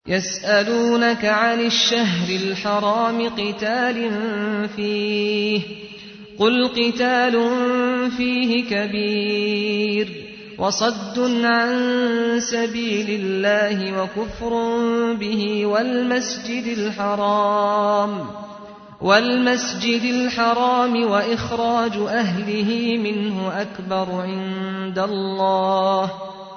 يسألونك عن الشهر الحرام قتال فيه قل قتال فيه كبير وصد عن سبيل الله وكفر به والمسجد الحرام والمسجد الحرام وإخراج أهله منه أكبر عند الله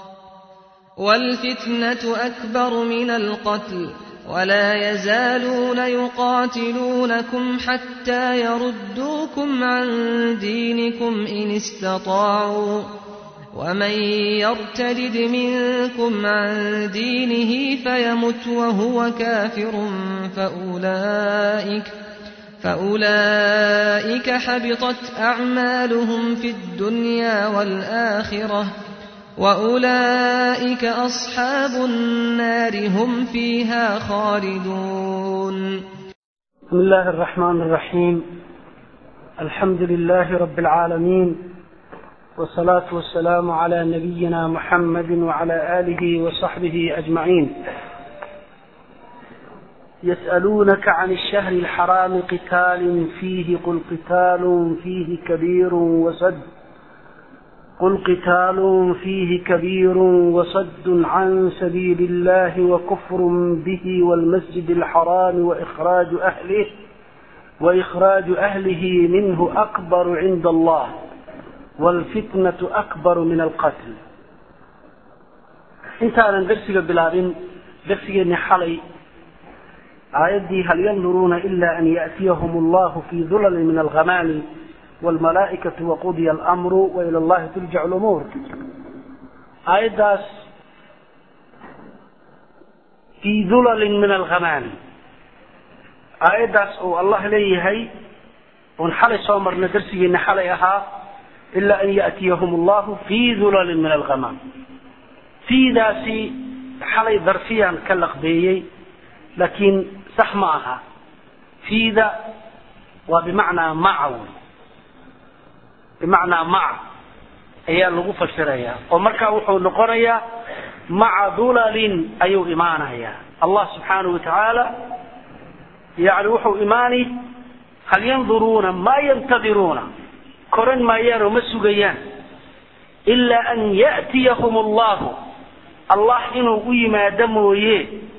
والفتنة أكبر من القتل ولا يزالون يقاتلونكم حتى يردوكم عن دينكم إن استطاعوا ومن يرتد منكم عن دينه فيمت وهو كافر فأولئك فأولئك حبطت أعمالهم في الدنيا والآخرة وأولئك أصحاب النار هم فيها خالدون بسم الله الرحمن الرحيم الحمد لله رب العالمين والصلاة والسلام على نبينا محمد وعلى آله وصحبه أجمعين يسألونك عن الشهر الحرام قتال فيه قل قتال فيه كبير وصد قل قتال فيه كبير وصد عن سبيل الله وكفر به والمسجد الحرام وإخراج أهله وإخراج أهله منه أكبر عند الله والفتنة أكبر من القتل intaanan darsiga bilaabin darsigeenni xalay aayaddii hal yanduruuna ila an ya'tiyahum allahu fii dulalin min alghamaami waalmalaa'ikatu waqudiya alamru wa ila allahi turjacu lumuur aayaddaas fii dulalin min alghamaami aayaddaas uu allah leeyahay oon xalay soo marna darsigeenni xalay ahaa ila an ya'tiyahum allahu fii dulalin min alghamaam fiidaasi xalay darfiyaan ka laqbeeyey laakiin sax ma aha fiida waa bimacnaa maca wey bimacnaa maca ayaa lagu fasirayaa oo markaa wuxuu noqonayaa maca dulalin ayuu imaanayaa allah subxaanahu watacaala yani wuxuu imaani hal yanduruuna maa yantadiruuna koran maayaan oo ma sugayaan ilaa an ya'tiyahum allahu allah inuu u yimaado mooye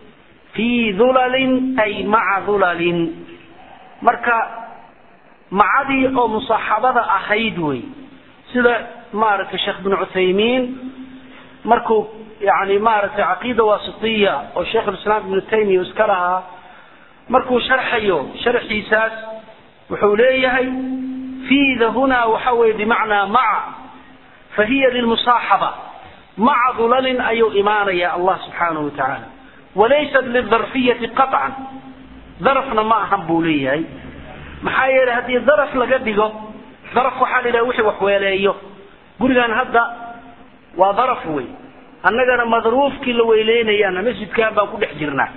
fii dulalin ay maca dulalin marka macadii oo musaaxabada ahayd wey sida maaragtay sheekh bin cuthaymiin markuu yani maaragtay caqiida wasitiya oo sheikhulislaam ibnu taymiya iska lahaa markuu sharxayo sharxiisaas wuxuu leeyahay fiida hunaa waxa weye bimacnaa maca fahiya lilmusaaxaba maca dulalin ayuu imaanaya allah subxaanahu watacaala walaysat lidarfiyati qaطcan darafna ma ahan buu leeyahay maxaa yeelay haddii daraf laga dhigo daraf waxaa la yidhaha wixii waxweeleeyo gurigan hadda waa daraf wey annagana madruufkii la weyleynayaana masjidkan baan ku dhex jirnaa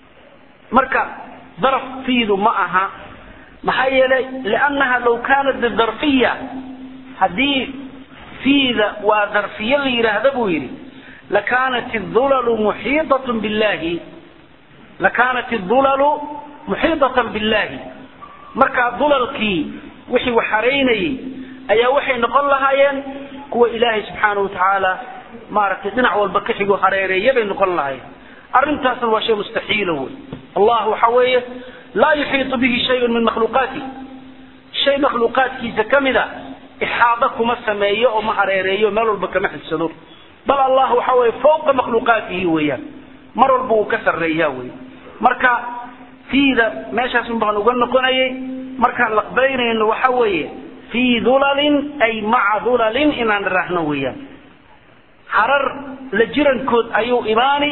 marka daraf fiidu ma aha maxaa yeelay liannaha law kaanat lidarfiya haddii fiida waa darfiye la yidhaahda buu yidhi lakaanat idulalu muxiidatun billahi lakaanat idulalu muxiidatan billahi markaa dulalkii wixii waxaraynayay ayaa waxay noqon lahaayeen kuwa ilaahay subxaanahu watacaala maaragtay dhinac walba ka xigo hareereeya bay noqon lahaayeen arrintaasna waa shay mustaxiila wey allah waxa weeye laa yuxiitu bihi shayun min makhluuqaati shay makhluuqaadkiisa ka mid a ixaado kuma sameeyo oo ma hareereeyo meel walba kama xigsado bal allah waxa weye fawqa makhluuqaatihi weeyaan mar walba uu ka sarreeyaa wey marka fiida meeshaasun baan uga noqonayay markaan laqbaynayno waxa weeye fii dulalin ay maca dulalin inaan raahno weeyaan harar la jirankood ayuu imaani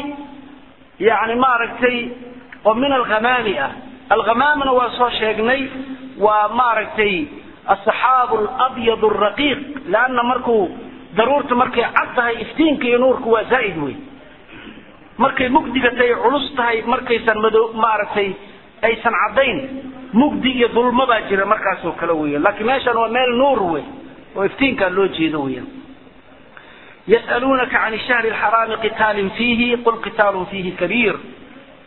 yani maaragtay oo min alghamaami ah alghamaamna waa soo sheegnay waa maaragtay asaxaabu alabyad alraqiiq leanna markuu daruurta markay cad tahay iftiinka iyo nuurku waa zaa'id wey markay mugdiga tahay culus tahay markaysan mado maaragtay aysan caddayn mugdi iyo dulmo baa jira markaasoo kale weya laakiin meeshan waa meel nuur wey oo iftiinkaa loo jeedo weya يسألونك عن الشهر الحرام قتال فيه قل قتال فيه كبير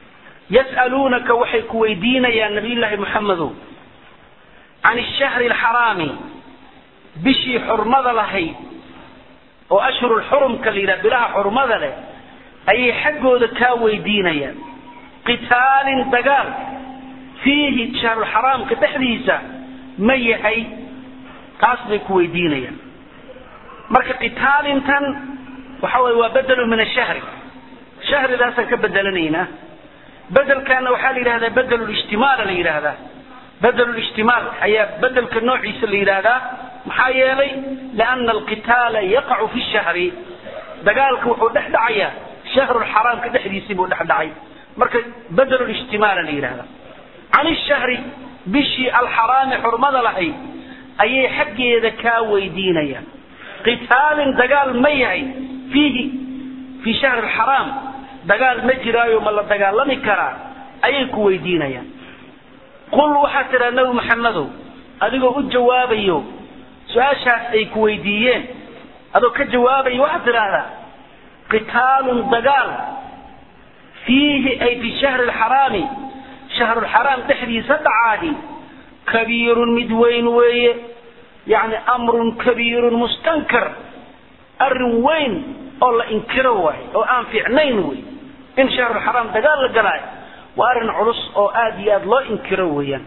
yas'aluunaka waxay ku weydiinayaan nabiyullaahi moxamedow can ashahri alxaraami bishii xurmada lahayd oo ashhurulxurumka la yidhaha bilaha xurmada leh ayay xaggooda kaa weydiinayaan qitaalin dagaal fiihi shahrulxaraamka dhexdiisa ma yahay taas bay ku weydiinayaan marka qitaalintan waxa weye waa bedelu min ashahri shahridaasaan ka bedelanaynaa bedelkaana waxaa la yidhahdaa bedelulijtimaala la yidhaahdaa bedelulijtimaal ayaa bedelka noociisa la yidhaahdaa maxaa yeelay liana alqitaala yaqacu fi shahri dagaalka wuxuu dhex dhacayaa shahrulxaraamka dhexdiisii buu dhex dhacay marka bedelulijtimaala la yidhahdaa can ishahri bishii alxaraami xurmada lahayd ayay xaggeeda kaa weydiinayaan qitaalin dagaal ma yahay fiihi fii shahri alxaraam dagaal ma jiraayo ma la dagaalami karaa ayay ku weydiinayaan qul waxaad tidhaha nebi maxamedow adigoo u jawaabayo su-aashaas ay ku weydiiyeen adoo ka jawaabayo waxaad tidhaahdaa qitaalun dagaal fiihi ay fi shahri alxaraami shahrulxaraam dhexdiisa dhacaadi kabiirun mid weyn weeye yacni amrun kabiirun mustankar arrin weyn oo la inkiro waayo oo aan fiicnayn wey in shahrulxaraam dagaal la galaayo waa arrin culus oo aada iyo aada loo inkiro weeyaan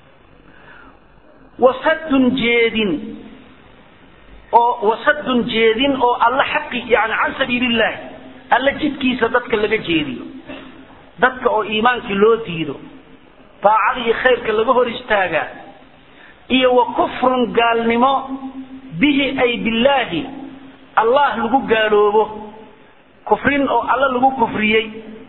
wasadun jeedin oo wasadun jeedin oo alla xaqi yani can sabiilillahi alla jidkiisa dadka laga jeediyo dadka oo iimaankii loo diido daacada iyo khayrka laga hor istaagaa iyo wa kufrun gaalnimo bihi ay billaahi allah lagu gaaloobo kufrin oo alla lagu kufriyey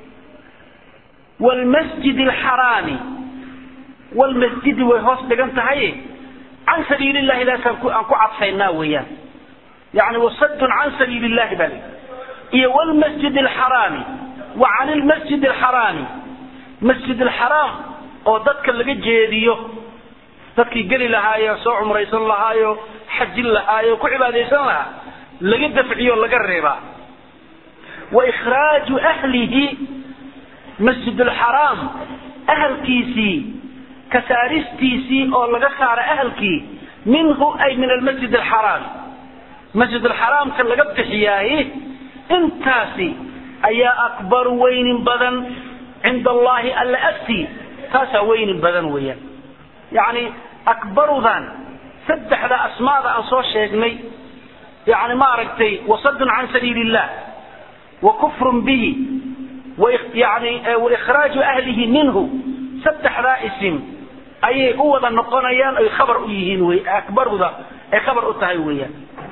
wlmasjid alxaraami wlmasjidi way hoos dhigan tahay can sabiili llahi daasaan aan ku cadfaynaa weeyaan yani wasadun can sabiili llahi baa lii iyo wlmasjid alxaraami wa can lmasjid alxaraami masjid alxaraam oo dadka laga jeediyo dadkii geli lahaayo soo cumraysan lahaayo xajin lahaayo ku cibaadaysan lahaa laga dafciyo laga reebaa wa ikhraaju ahlihi masjid alxaraam ahalkiisii ka saaristiisii oo laga saara ahalkii minhu ay min almasjid alxaraam masjid alxaraamka laga bixiyaaye intaasi ayaa akbaru weynin badan cinda allahi alla agtii taasaa weynin badan weeyaan yacni akbarudan saddexda asmaada aan soo sheegnay yani maaragtay wasadun can sabiili illah wa kufrun bihi yani waikhraaju ahlihi minhu saddexdaa isim ayay u wada noqonayaan oy khabar u yihiin wy akbaruda ay khabar u tahay weeyaan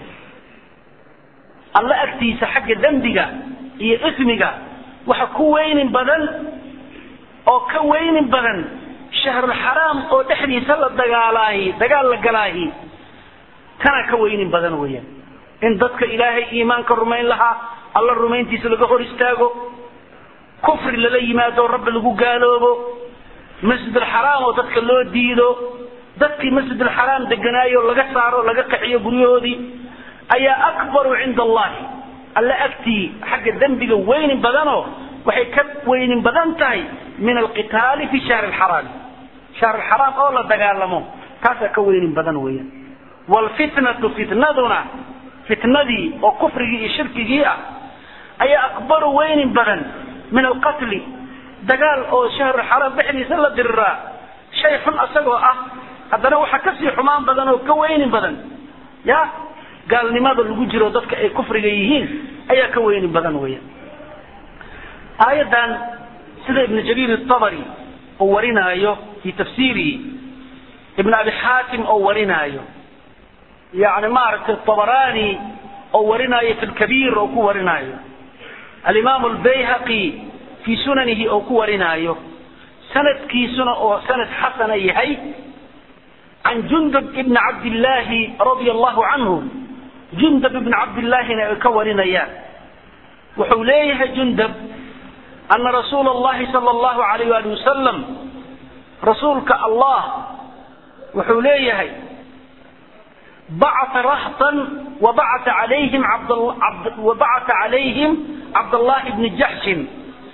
alla agtiisa xagga dembiga iyo ismiga waxa ku weynin badan oo ka weynin badan shahrulxaraam oo dhexdiisa la dagaalaahi dagaal la galaahi kana ka weynin badan weeyaan in dadka ilaahay iimaanka rumayn lahaa alla rumayntiisa laga hor istaago kufri lala yimaado rabbi lagu gaaloobo masjid alxaraam oo dadka loo diido dadkii masjid alxaraam deganaayo laga saaro laga qaxiyo guryahoodii ayaa akbaru cinda allahi alla agtii xagga dembiga weynin badanoo waxay ka weynin badan tahay min alqitaali fi shahri alxaraami shahr alxaraam oo la dagaalamo taasaa ka weynin badan weeyaan waalfitnatu fitnaduna fitnadii oo kufrigii iyo shirkigii ah ayaa akbaru weynin badan min alqatli dagaal oo shahrulxaraam dhexdiisa la diriraa shay xun asagoo ah haddana waxaa kasii xumaan badan oo ka weynin badan ya gaalnimada lagu jiro dadka ay kufriga yihiin ayaa ka weynin badan weya aayaddan sida ibn jariir atabari oo warinaayo fi tafsiirihi ibn abi xaatim oo warinaayo yani maaragtay tabarani oo warinaayo fi lkabiir oo ku warinaayo alimaam albayhaqi fii sunanihi oo ku warinaayo sanadkiisuna oo sanad xasana yahay can jundub ibni cabdillaahi radia allahu canhu jundub ibni cabdillaahina ay ka warinayaan wuxuu leeyahay jundub ana rasuula allahi sala allahu alayh ali wasalam rasuulka allah wuxuu leeyahay bacata rahtan wabacata calayhim wabacata calayhim cabdallahi bni jaxshin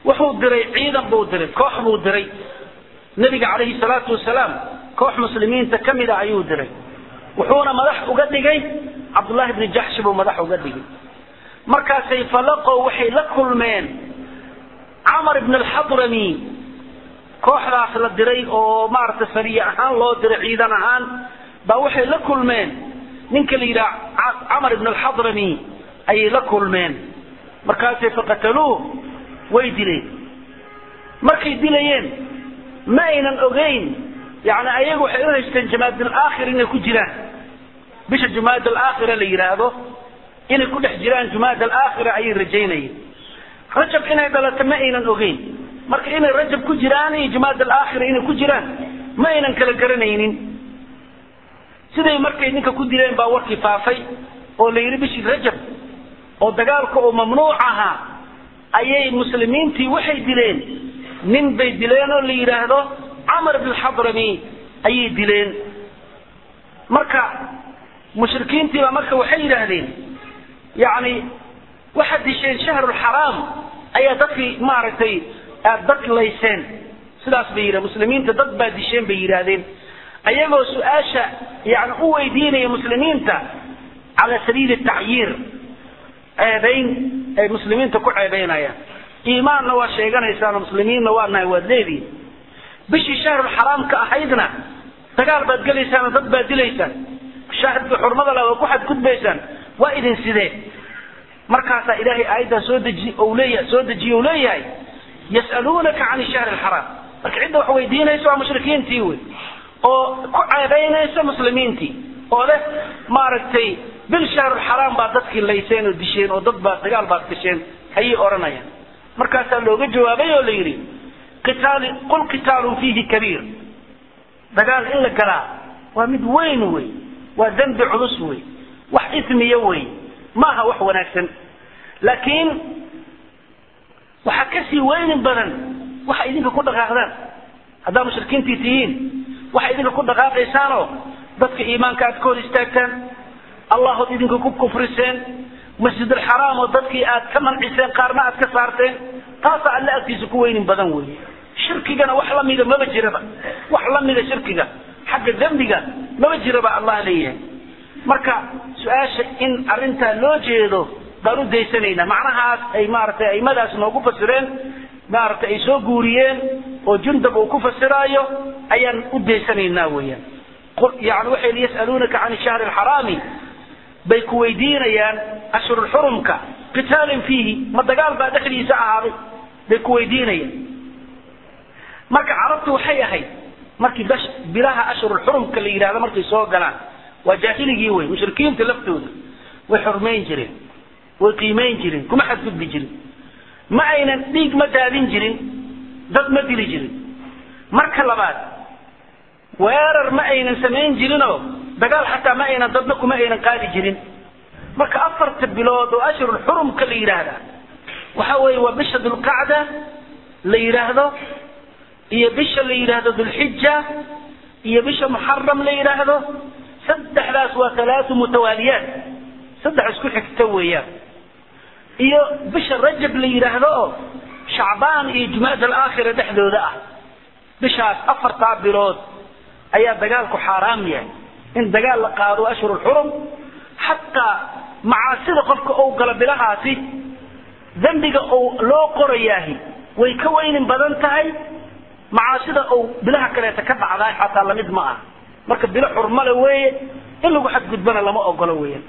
wuxuu diray ciidan buu diray koox buu diray nebiga calayhi salaatu wasalaam koox muslimiinta ka mid a ayuu diray wuxuuna madax uga dhigay cabdullaahi bni jaxshi buu madax uga dhigay markaasay falaqow waxay la kulmeen camar ibn alxadrami kooxdaas la diray oo maaragtay sariye ahaan loo diray ciidan ahaan baa waxay la kulmeen ninka la yidhaha camar ibn alxadrami ayay la kulmeen markaasay faqataluuh way dileen markay dilayeen ma aynan ogeyn yani ayagu waxay u haysteen jamaad alaakhir inay ku jiraan bisha jumaad alaakhira la yidhaahdo inay ku dhex jiraan jumaad alaakhira ayay rajaynayeen rajab inay dhalato ma aynan ogeyn marka inay rajab ku jiraan iyo jumaad alaakhira inay ku jiraan ma aynan kala garanaynin siday markay ninka ku dileen baa warkii faafay oo la yidhi bishii rajab oo dagaalka oo mamnuuc ahaa ayay muslimiintii waxay dileen nin bay dileen oo la yidhaahdo camar bn xadrami ayay dileen marka mushrikiintiiba marka waxay yidhaahdeen yani waxaad disheen shahrulxaraam ayaa dadkii maaragtay aad dad layseen sidaas bay yidhahen muslimiinta dad baa disheen bay yidhaahdeen ayagoo su-aasha yani u weydiinaya muslimiinta cala sabiili tacyiir ceebayn ay muslimiinta ku ceebaynayaan iimaanna waa sheeganaysaan muslimiinna waa nahay waad leedihin bishii shahrulxaraamka ahaydna dagaal baad gelaysaan oo dad baad dilaysaan shaahidka xurmada le waa ku xadgudbaysaan waa idin sidee markaasaa ilaahay aayaddaa soo deji ou leeyahay soo dejiye u leeyahay yas'aluunaka can shahri alxaraam marka cidda wax weydiinaysa waa mushrikiintii wey oo ku ceebaynaysa muslimiintii oo leh maaragtay bil shahrulxaraam baa dadkii layseen oo disheen oo dad baa dagaal baad gasheen ayay odhanayaan markaasaa looga jawaabay oo la yidhi qitaali qul qitaalun fiihi kabiir dagaal in la galaa waa mid weyn wey waa dembi culus wey wax ismiya wey maaha wax wanaagsan laakiin waxaa kasii weynin badan waxa idinka ku dhaqaaqdaan haddaa mushrikiintii tihiin waxa idinka ku dhaqaaqaysaanoo dadka iimaanka aad ka hor istaagtaan allahood idinka ku kufriseen masjid alxaraam oo dadkii aad ka manciseen qaarna aad ka saarteen taasaa alle agtiisa ku weynin badan wey shirkigana wax lamida maba jiraba wax lamida shirkiga xagga dembiga maba jiraba allah leeyahay marka su-aasha in arrintaa loo jeedo baan u daysanaynaa macnahaas ay maaragtay aimadaas noogu fasireen maaragtay ay soo guuriyeen oo jundab uu ku fasiraayo ayaan u daysanaynaa weeyaan yani waxay yas'aluunaka can shahri alxaraami bay ku weydiinayaan ashhurulxurumka qitaalin fiihi ma dagaal baa dhexdiisa ahaaday bay ku weydiinayaan marka carabtu waxay ahayd markii bilaha ashhurulxurumka la yidhahdo markay soo galaan waa jaahiligii wey mushrikiinta laftooda way xurmayn jireen way qiimayn jireen kuma xadgudbi jirin ma aynan dhiig ma daadin jirin dad ma dili jirin marka labaad weerar ma aynan samayn jirinoo dagaal xataa ma aynan dadna kuma aynan qaadi jirin marka afarta bilood oo ashhurulxurumka la yidhaahda waxa weeye waa bisha dulqacda la yidhaahdo iyo bisha la yidhaahdo dulxija iyo bisha muxaram la yidhaahdo saddexdaas waa alaatu mutawaaliyaat saddex isku xigta weeyaan iyo bisha rajab la yidhaahdo oo shacbaan iyo jumaad alaakhira dhexdooda ah bishaas afartaa bilood ayaa dagaalku xaaraam yahay in dagaal la qaado ashhur lxurum xataa macaasida qofka ou galo bilahaasi dembiga ou loo qorayaahi way ka weynin badan tahay macaasida ou bilaha kaleeta ka dhacdaay xataa lamid ma ah marka bilo xurmale weeye in lagu xadgudbana lama ogolo weeyaan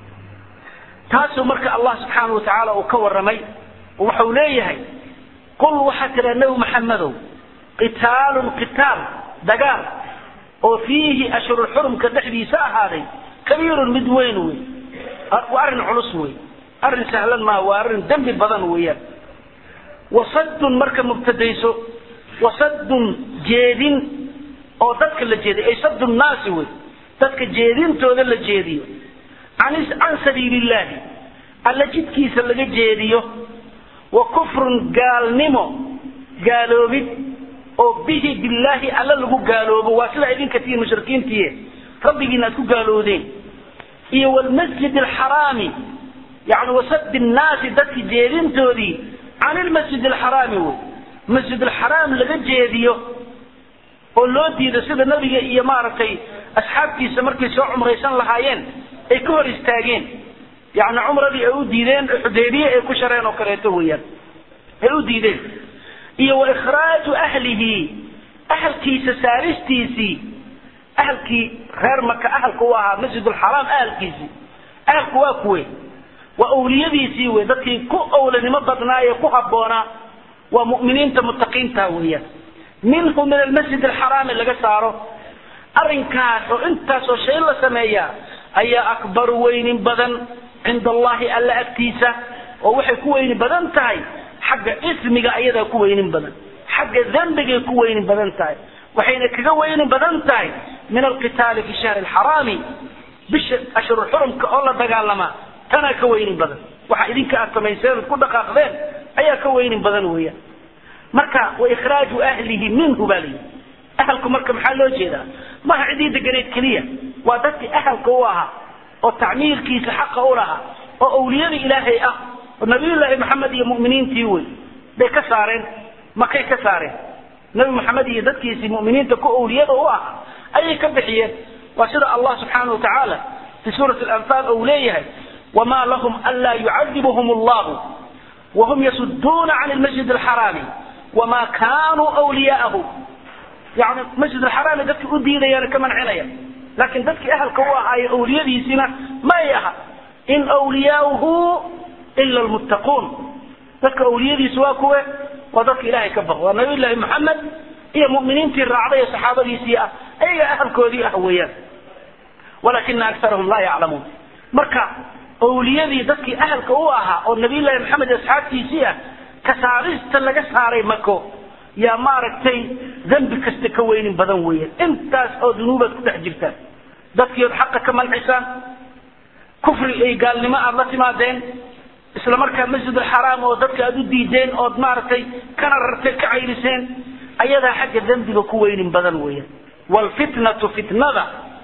taasuu marka allah subxaana wa tacaala uu ka warramay waxau leeyahay qul waxaa tidhaa nebi maxamedow qitaalun qitaal dagaal oo fiihi ashhurulxurumka dhexdiisa ahaaday kabiirun mid weyn wey waa arrin culus wey arrin sahlan maaha waa arrin dembi badan weeyaan wasadun marka mubtadayso wasadun jeedin oo dadka la jeediyo ay sadu nnaasi wey dadka jeedintooda la jeediyo can sabiili illahi alla jidkiisa laga jeediyo wa kufrun gaalnimo gaaloobid oo bihi billaahi alla lagu gaaloobo waa sidaa idinka tihiin mushrikiintiie rabbigiina aad ku gaaloodeen iyo wlmasjid alxaraami yani wasadi nnaasi dadki jeedintoodii can ilmasjid alxaraami wey masjid alxaraam laga jeediyo oo loo diido sida nabiga iyo maaragtay asxaabtiisa markay soo cumraysan lahaayeen ay ka hor istaageen yani cumradii ay u diideen xudaybiye ay ku shareen oo kaleeto weeyaan ay u diideen iyo wa ikhraaju ahlihi ahalkiisa saaristiisii ahalkii reer maka ahalka u ahaa masjidulxaraam ahalkiisii ahalku waa kuwe waa awliyadiisii wey dadkii ku awlanimo badnaa ee ku habboonaa waa mu'miniinta mutaqiinta weeyaan minhu min almasjid alxaraami laga saaro arrinkaas oo intaasoo shay la sameeya ayaa akbaru weynin badan cinda allahi alla agtiisa oo waxay ku weyni badan tahay xagga ismiga ayadaa ku weynin badan xagga dembigay ku weynin badan tahay waxayna kaga weynin badan tahay min alqitaali fi shahri alxaraami bisha ashhurulxurumka oo la dagaalamaa tanaa ka weynin badan waxa idinka aad samayseen ku dhaqaaqdeen ayaa ka weynin badan weeyaan marka wa ikhraaju ahlihi minhu baa layidhi ahalku marka maxaa loo jeedaa maha cidii deganeed keliya waa dadkii ahalka u ahaa oo tacmiirkiisa xaqa u lahaa oo awliyadii ilaahay ah oo nabiyullaahi maxamed iyo mu'miniintii wey bay ka saareen makay ka saareen nabi maxamed iyo dadkiisii mu'miniinta ku awliyada u ah ayay ka bixiyeen waa sida allah subxaana wa tacaala fi suurati alanfaal ou leeyahay wamaa lahum anlaa yucadibuhum allahu wahum yasuduuna can lmasjid alxaraami wamaa kaanuu wliyaa'ahu yani masjid alxaraami dadkii u diidayaan ka mancinaya laakiin dadkii ahalka u ahaaye awliyadiisina may aha in wliyaauhu ila lmuttaquun dadka awliyadiisu waa kuwe waa dadka ilaahay ka baqo waa nabiy llaahi maxamed iyo mu'miniintii raacday ee saxaabadiisii ah ayaga ahalkoodii ah weeyaan walakina akarahum laa yaclamuun marka awliyadii dadkii ahalka u ahaa oo nabiyullaahi maxamed iyo asxaabtiisii ah kasaarista laga saaray mako yaa maaragtay dembi kasta ka weynin badan weeyaan intaas oo dunuubaad ku dhex jirtaan dadkii ood xaqa ka mancisaan kufri ay gaalnimo aad la timaadeen isla markaa masjid alxaraam oo dadka aad u diideen ood maaragtay kana rarteen ka cayriseen ayadaa xagga dembiga ku weynin badan weeyaan waalfitnatu fitnada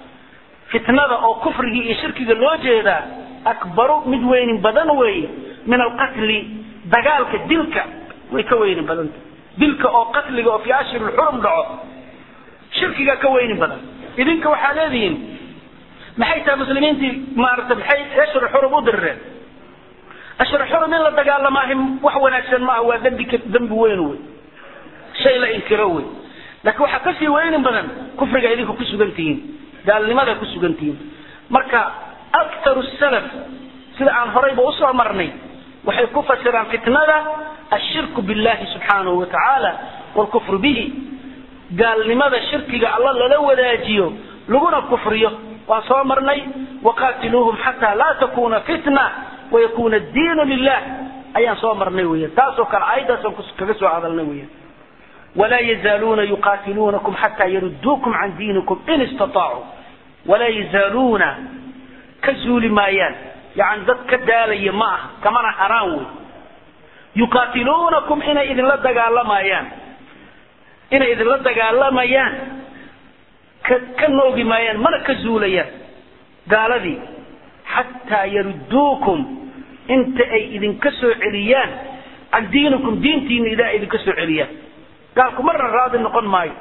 fitnada oo kufrigii iyo shirkiga loo jeedaa akbaru mid weynin badan weeye min alqatli dagaalka dilka way ka weynin badanta dilka oo qatliga oo fi ashhur lxurum dhaco shirkiga ka weynin badan idinka waxaa leedihiin maxay tahay muslimiintii maaragtay maxay ashhur xurum u dirireen ashhur xurum in la dagaalamaahi wax wanaagsan maaha waa dembi dembi weyn wey shay la inkiro wey laakiin waxaa kasii weynin badan kufriga idinka ku sugan tihiin gaalnimada ku sugan tihiin marka aktaru salaf sida aan horayba usoo marnay waxay ku fasiraan fitnada ashirku billahi subxaanahu wa tacaala waalkufru bihi gaalnimada shirkiga alla lala wadaajiyo laguna kufriyo waan soo marnay waqaatiluuhum xataa laa takuna fitna wayakuna diinu lilah ayaan soo marnay weyan taasoo kale aayaddaasaan kaga soo hadalnay weyan walaa yazaaluuna yuqaatiluunakum xataa yaruduukum can diinikum in istataacu walaa yazaaluuna ka zuuli maayaan yani dad ka daalaya ma aha kamana haraan wey yuqaatiluunakum inay idinla dagaalamayaan inay idinla dagaalamayaan ka ka noogi maayaan mana ka zuulayaan gaaladii xataa yaruduukum inta ay idinka soo celiyaan can diinikum diintiina ilaa idinka soo celiyaan gaalku marna raadi noqon maayo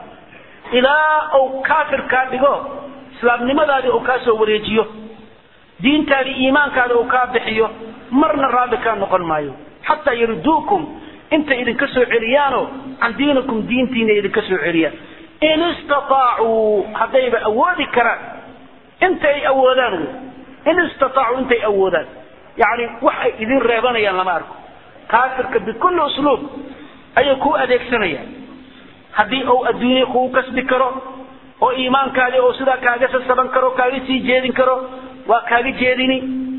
ilaa uu kaafir kaa dhigo islaamnimadaadii uu kaa soo wareejiyo diintaadii iimaankaada uu kaa bixiyo marna raadi kaa noqon maayo xataa yaruduukum intay idinka soo celiyaano can diinikum diintiina idinka soo celiyaan in istaaacuu haddayba awoodi karaan inta ay awoodaan wy in istaaacuu intay awoodaan yani wax ay idin reebanayaan lama arko kaafirka bikulli usluub ayay kuu adeegsanayaan haddii uu adduunye kugu kasbi karo oo iimaankaadii uu sidaa kaaga sasaban karo kaaga sii jeedin karo waa kaaga jeedini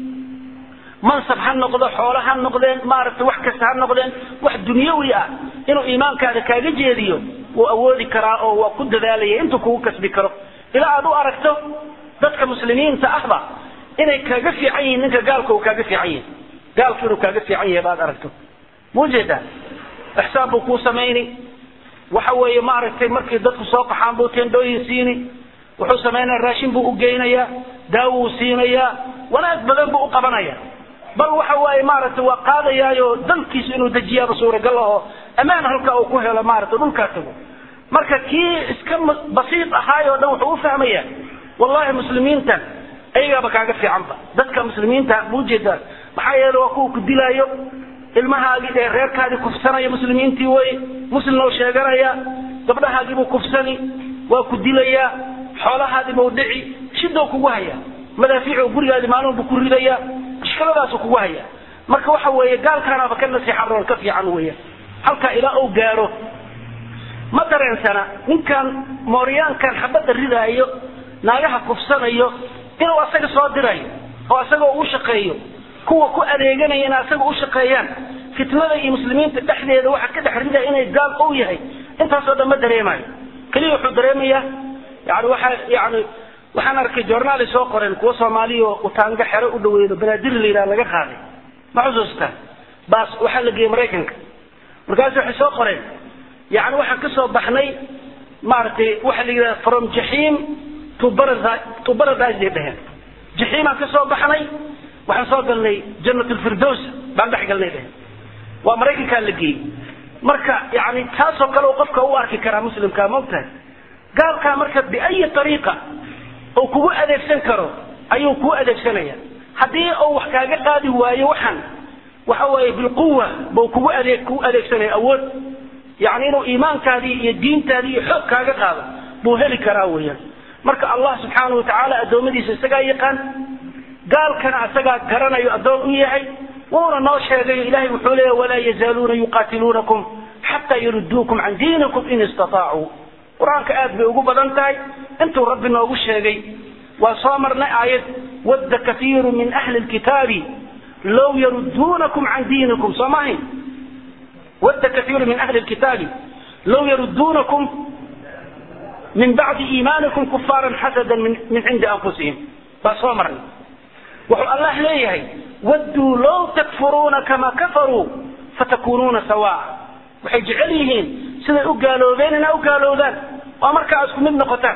mansab ha noqdo xoolo ha noqdeen maaragtay wax kasta ha noqdeen wax dunyawi ah inuu iimaankaada kaaga jeediyo wuu awoodi karaa oo waa ku dadaalaya intuu kugu kasbi karo ilaa aad u aragto dadka muslimiinta ahba inay kaaga fiican yihiin ninka gaalka uu kaaga fiican yahay gaalku inuu kaaga fiican yahay baad aragto muujeedaa ixsaan buu kuu samayni waxa weeye maaragtay markii dadku soo qaxaan buu tendhooyin siini wuxuu samaynaya raashin buu u geynayaa daawo uu siinayaa wanaag badan buu u qabanaya bal waxa waaye maaragtay waa qaadayaayo dalkiisa inuu dejiyaaba suuragal aho ammaan halka uu ku helo maaragtay dhulkaa tago marka kii iska basiid ahaayoo dhan wuxuu u fahmaya wallahi muslimiintan ayagaaba kaaga fiicanba dadka muslimiinta ma ujeedaan maxaa yeele waa kuwa ku dilaayo ilmahaagii ee reerkaadii kufsanaya muslimiintii wey muslimna u sheeganaya gabdhahaagiibuu kufsani waa ku dilayaa xoolahaadiibuu dhici shidou kugu haya madaafiicu gurigaadii maalmubu ku ridaya mushkiladaasu kugu haya marka waxa weeye gaalkaanaaba ka nasiixa roon ka fiican weya halkaa ilaa uu gaaro ma dareensana ninkan mooryaankan xabadda ridaayo naagaha kufsanayo inuu asaga soo dirayo oo asagoo uu shaqeeyo kuwa ku adeeganaya in asaga u shaqeeyaan fitnada iyo muslimiinta dhexdeeda waxa ka dhex ridaya inay gaal ou yahay intaasoo dhan ma dareemayo keliya wuxuu dareemayaa yani waxaa yani waxaan arkay journaali soo qoreen kuwa soomaaliya oo utaanga xero u dhaweedo banaadir la yidhaha laga qaaday ma xusuustaan baas waxaa la geeyey maraykanka markaasu waxay soo qoreen yani waxaan ka soo baxnay maaragtay waxa la yidhaha from jaxiim to paradise to paradise bay dheheen jaxiimaan ka soo baxnay waxaan soo galnay jannat lfirdows baan dhex galnay dheheen waa maraykankaa la geeyey marka yani taasoo kale uu qofka u arki karaa muslimka maogtahay gaalkaa marka biayi ariiqa uu kugu adeegsan karo ayuu kuu adeegsanaya haddii uu wax kaaga qaadi waayo waxaan waxa weeye bilquwa buu kugu adeeg kugu adeegsanaya awood yani inuu iimaankaadii iyo diintaadii iyo xoog kaaga qaado buu heli karaa weeyaan marka allah subxaanahu watacaala addoommadiisa isagaa yaqaan gaalkana isagaa garanayo addoon u yahay wuuna noo sheegayo ilahay wuxuu leeya walaa yazaaluuna yuqaatiluunakum xataa yaruduukum can diinikum in istataacu qur-aanka aad bay ugu badan tahay intuu rabbi noogu sheegay waa soo marnay aayad wadda kaiiru min ahli lkitaabi low yaruduunakum can diinikum soo maahayn wadda kaiiru min ahli lkitaabi low yaruduunakum min bacdi iimaanikum kufaaran xasadan min cindi anfusihim baa soo marnay wuxuu allah leeyahay wadduu low takfuruuna kama kafaruu fatakunuuna sawaa waxay jecel yihiin siday u gaaloobeen inaa u gaalowdaan oo markaa isku mid noqotaan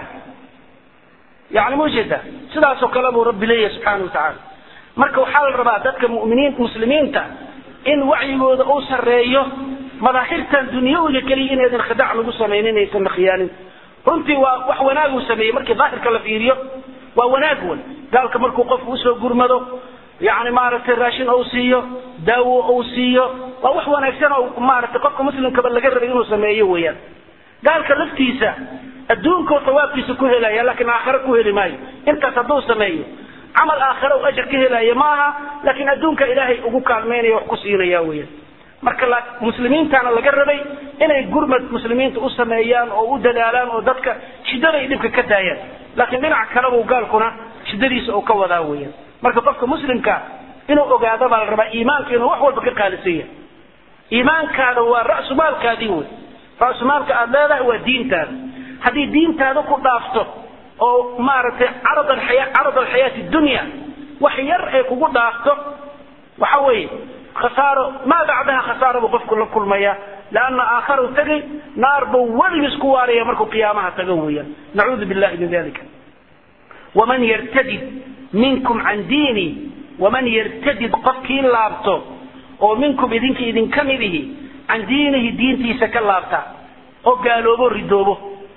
yani ma ujeeda sidaasoo kale buu rabbi leeyahay subxaana wa tacaala marka waxaa la rabaa dadka muminiin muslimiinta in wacyigooda uu sarreeyo madaahirtan dunyawiga keliya inaydan khidac lagu samaynin aysan la khiyaanin runtii waa wax wanaaguu sameeyey markii daahirka la fiiriyo waa wanaag wan gaalka markuu qofku usoo gurmado yani maaragtay raashin ou siiyo daawo ou siiyo waa wax wanaagsan oo maaragtay qofka muslimkaba laga rabay inuu sameeyo weeyaan gaalka laftiisa adduunkoo sawaabkiisa ku helaya laakiin aakhare ku heli maayo intaas hadduu sameeyo camal aakhare u ajar ka helaya maaha laakiin adduunka ilaahay ugu kaalmeynaya wax ku siinaya weeyaan marka muslimiintana laga rabay inay gurmad muslimiinta u sameeyaan oo u dadaalaan oo dadka shidada iyo dhibka ka daayaan laakiin dhinac kalebuu gaalkuna shidadiisa uu ka wadaa weeyaan marka qofka muslimka inuu ogaado baa la rabaa iimaanka inuu wax walba ka qaalisan yahay iimaankaada waa ra'sumaalkaadii wey ra'sumaalka aada leedahay waa diintaada haddii diintaada ku dhaafto oo maaragtay carad alxaya carad alxayaati dunya wax yar ay kugu dhaafto waxa weeye khasaaro maa bacdaha khasaaro buu qofku la kulmaya leanna aakharu tegay naar buu weligiis ku waaraya markuu qiyaamaha tago weeyaan nacuudu billahi min dalika waman yartadid minkum can diini waman yartadid qofkii laabto oo minkum idinka idinka mid ihi can diinihi diintiisa ka laabta oo gaaloobo ridoobo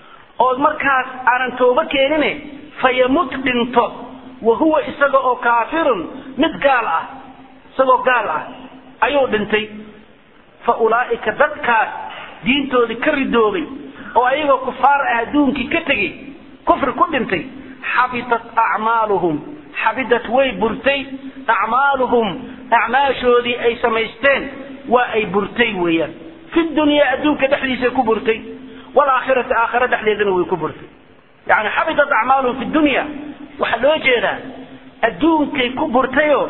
oo markaas aanan toobo keenine fayamut dhinto wa huwa isaga oo kaafirun mid gaal ah isagoo gaal ah ayuu dhintay fa ulaa'ika dadkaas diintoodii ka ridoobay oo ayagoo kufaar ah adduunkii ka tegey kufri ku dhintay xabitat acmaaluhum xabidat way burtay acmaaluhum acmaashoodii ay samaysteen waa ay burtay weeyaan fi dunyaa adduunka dhexdiisay ku burtay waalaakhirati aakhira dhexdeedana way ku burtay yani xabitat acmaaluhum fi dunya waxaa loo jeedaa adduunkay ku burtayoo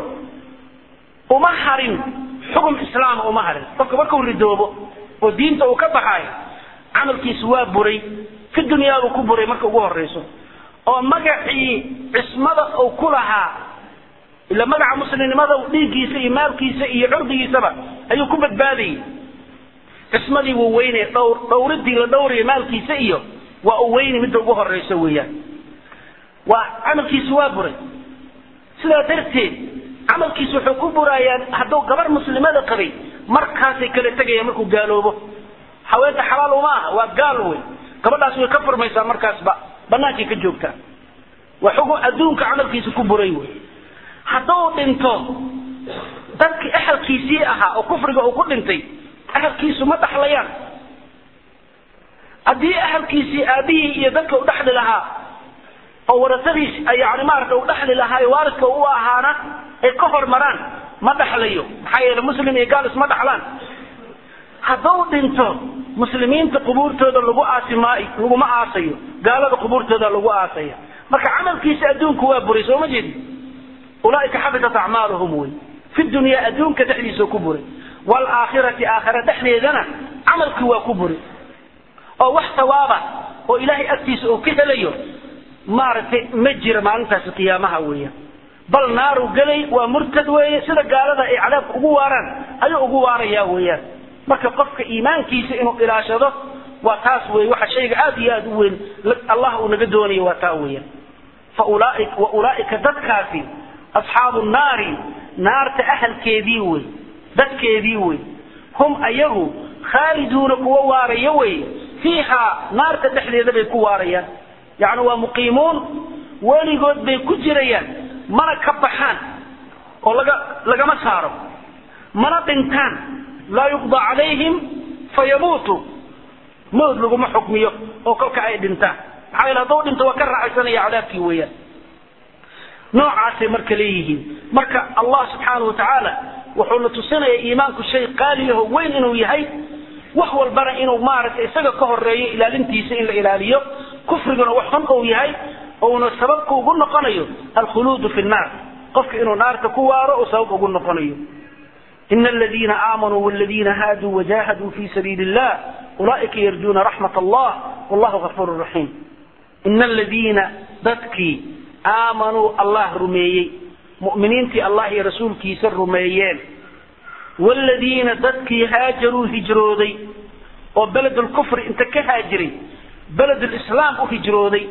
uma harin xukun islaama uma harin qofka markuu ridoobo oo diinta uu ka baxaayo camalkiisu waa buray fi dunyaabuu ku buray marka ugu horayso oo magacii cismada uu ku lahaa ila magaca muslimnimada dhiiggiisa iyo maalkiisa iyo curdigiisaba ayuu ku badbaadayay cismadii wuu weynaya dhowr dhowridii la dhowraya maalkiisa iyo waa uu weyni midda ugu horayso weeyaan waa camalkiisu waa buray sidaa darteed camalkiisa wuxuu ku burayaan hadduu gabar muslimada qabay markaasay kala tegayaan markuu gaaloobo haweenta xalaal uma aha waa gaal wey gabadhaas way ka furmaysaa markaasba banaankay ka joogtaa waa xugun adduunka camalkiisa ku buray wey hadduu dhinto dadkii ahalkiisii ahaa oo kufriga uu ku dhintay ahalkiisu ma dhaxlayaan haddii ahalkiisii aabihii iyo dadka u dhexli lahaa oo warasadiis yani maarata u dhexli lahaa ee waaridka u ahaana ay ka hormaraan ma dhaxlayo maxaa yeele muslim iyo gaal isma dhaxlaan hadduu dhinto muslimiinta qubuurtooda lagu aasi maayo laguma aasayo gaalada qubuurtooda lagu aasaya marka camalkiisa adduunku waa buray soo ma jeedi ulaaika xabitat acmaaluhum wey fi dunyaa adduunka dhexdiisa ku buray waalaakhirati aakhira dhexdeedana camalkii waa ku buray oo wax sawaaba oo ilaahay agtiisa uu ka helayo maaragtay ma jira maalintaasi qiyaamaha weeyaan bal naaru gelay waa murtad weeye sida gaalada ay cadaabka ugu waaraan ayuu ugu waarayaa weeyaan marka qofka iimaankiisa inuu ilaashado waa taas wey waxa shayga aad iyo aad u weyn allah uu naga doonayo waa taa weeyaan fa ulaaik wa ulaaika dadkaasi asxaabu naari naarta ahalkeedii wey dadkeedii wey hum ayagu khaaliduuna kuwa waaraya wey fiihaa naarta dhexdeeda bay ku waarayaan yacni waa muqiimuun weligood bay ku jirayaan mana ka baxaan oo laga lagama saaro mana dhintaan laa yuqdaa calayhim fayamuutu mawd laguma xukmiyo oo kolka ay dhintaan maxaa yeele hadduu dhinto waa ka raaxaysanaya cadaabkii weeyaan noocaasay marka leeyihiin marka allah subxaanahu watacaala wuxuuna tusinaya iimaanku shay qaaliyaho weyn inuu yahay wax walbana inuu maaragtay isaga ka horeeyo ilaalintiisa in la ilaaliyo kufriguna wax xun uu yahay uuna sababka ugu noqonayo alkhuluudu fi nnaar qofka inuu naarta ku waaro uu sabab ugu noqonayo إن الذين آمنوا والذين هادوا وجاهدوا في سبيل الله أولئك يرجون رحمة الله والله غفور رحيم إن الذين ذاتكي آمنوا الله رميي مؤمنين في الله رسول كيسر رميين والذين ذاتكي هاجروا هجرودي وبلد الكفر انت كهاجري بلد الإسلام هجرودي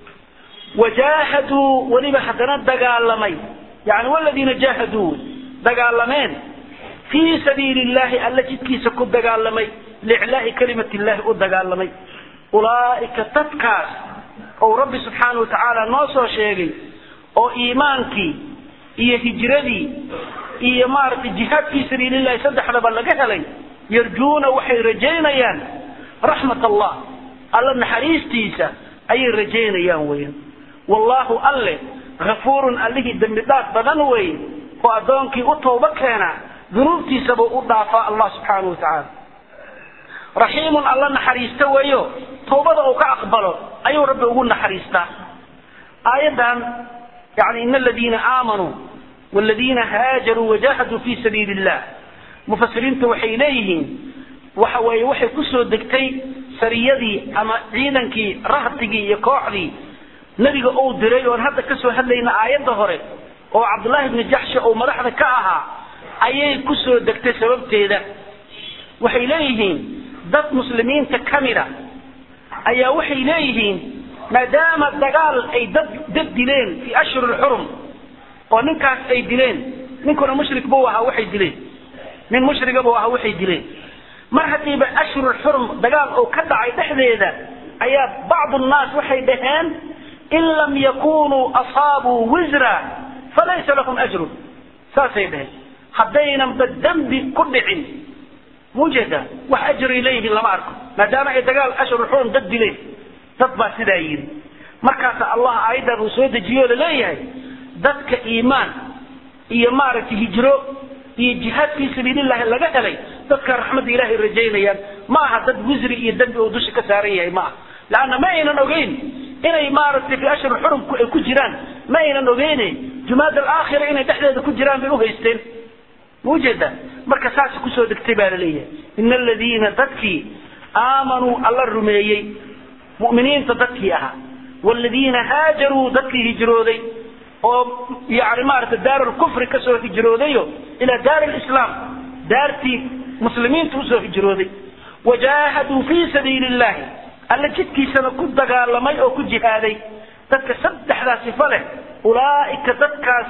وجاهدوا ولما حدنا دقالمي يعني والذين جاهدوا دقالمين في سبيل الله ألا جدكيس كد دقالمي لإعلاء كلمة الله قد دقالمي أولئك تتكاس أو ربي سبحانه وتعالى نوصو شيغي أو إيمانكي إيه هجردي إيه مارت الجهاد في سبيل الله سدح لبلغة لي يرجون وحي رجينيان رحمة الله ألا نحريس تيسا أي رجينيان وين والله ألا غفور أله دمدات بدن وين وأدونكي أطوبة كينا dunuubtiisaba u dhaafaa allah subxaana wa tacaala raxiimun alla naxariista weeyo tawbada uu ka aqbalo ayuu rabbi ugu naxariistaa aayaddan yani ina aladiina aamanuu waladiina haajaruu wajahaduu fi sabiili illah mufasiriinta waxay leeyihiin waxa weeye waxay kusoo degtay sariyadii ama ciidankii rahdigii iyo kooxdii nebiga uu diray oon hadda kasoo hadlayna aayadda hore oo cabdullaahi bni jaxshi uu madaxda ka ahaa ayay ku soo degtay sababteeda waxay leeyihiin dad muslimiinta ka mida ayaa waxay leeyihiin maadaama dagaal ay dad dad dileen fii ashhur lxurum oo ninkaas ay dileen ninkuna mushrik buu ahaa waxay dileen nin mushriga buu ahaa waxay dileen mar haddiiba ashhur lxurum dagaal uu ka dhacay dhexdeeda ayaa bacdu nnaas waxay dhaheen in lam yakunuu asaabuu wisra falaysa lahum ajrun saasay dhaheen haddaynan ba dembi ku dhicin mujeda wax ajray leeyihiin lama arko maadaama ay dagaal ashruxuun dad dileen dad baa sidaa yidhi markaasa allah aayaddan uu soo dejiyo laleeyahay dadka iimaan iyo maaragtay hijro iyo jihaad fii sabiilillahi laga helay dadka raxmadda ilaahay rajaynayaan ma aha dad wisri iyo dembi uu dusha ka saaran yahay ma aha laanna ma aynan ogeyn inay maaragtay fi ashhur xurum ay ku jiraan ma aynan ogeyne jumaad alaakhira inay dhexdeeda ku jiraan bay u haysteen mujeda marka saas kusoo degtay baa laleeyahay ina aladiina dadkii aamanuu alla rumeeyey mu'miniinta dadkii ahaa waaladiina haajaruu dadkii hijrooday oo yani maarata daarulkufri kasoo hijroodayo ilaa daar lislaam daartii muslimiinta usoo hijrooday wajaahaduu fii sabiili illahi alla jidkiisana ku dagaalamay oo ku jihaaday dadka saddexdaa sifo leh ulaa'ika dadkaasi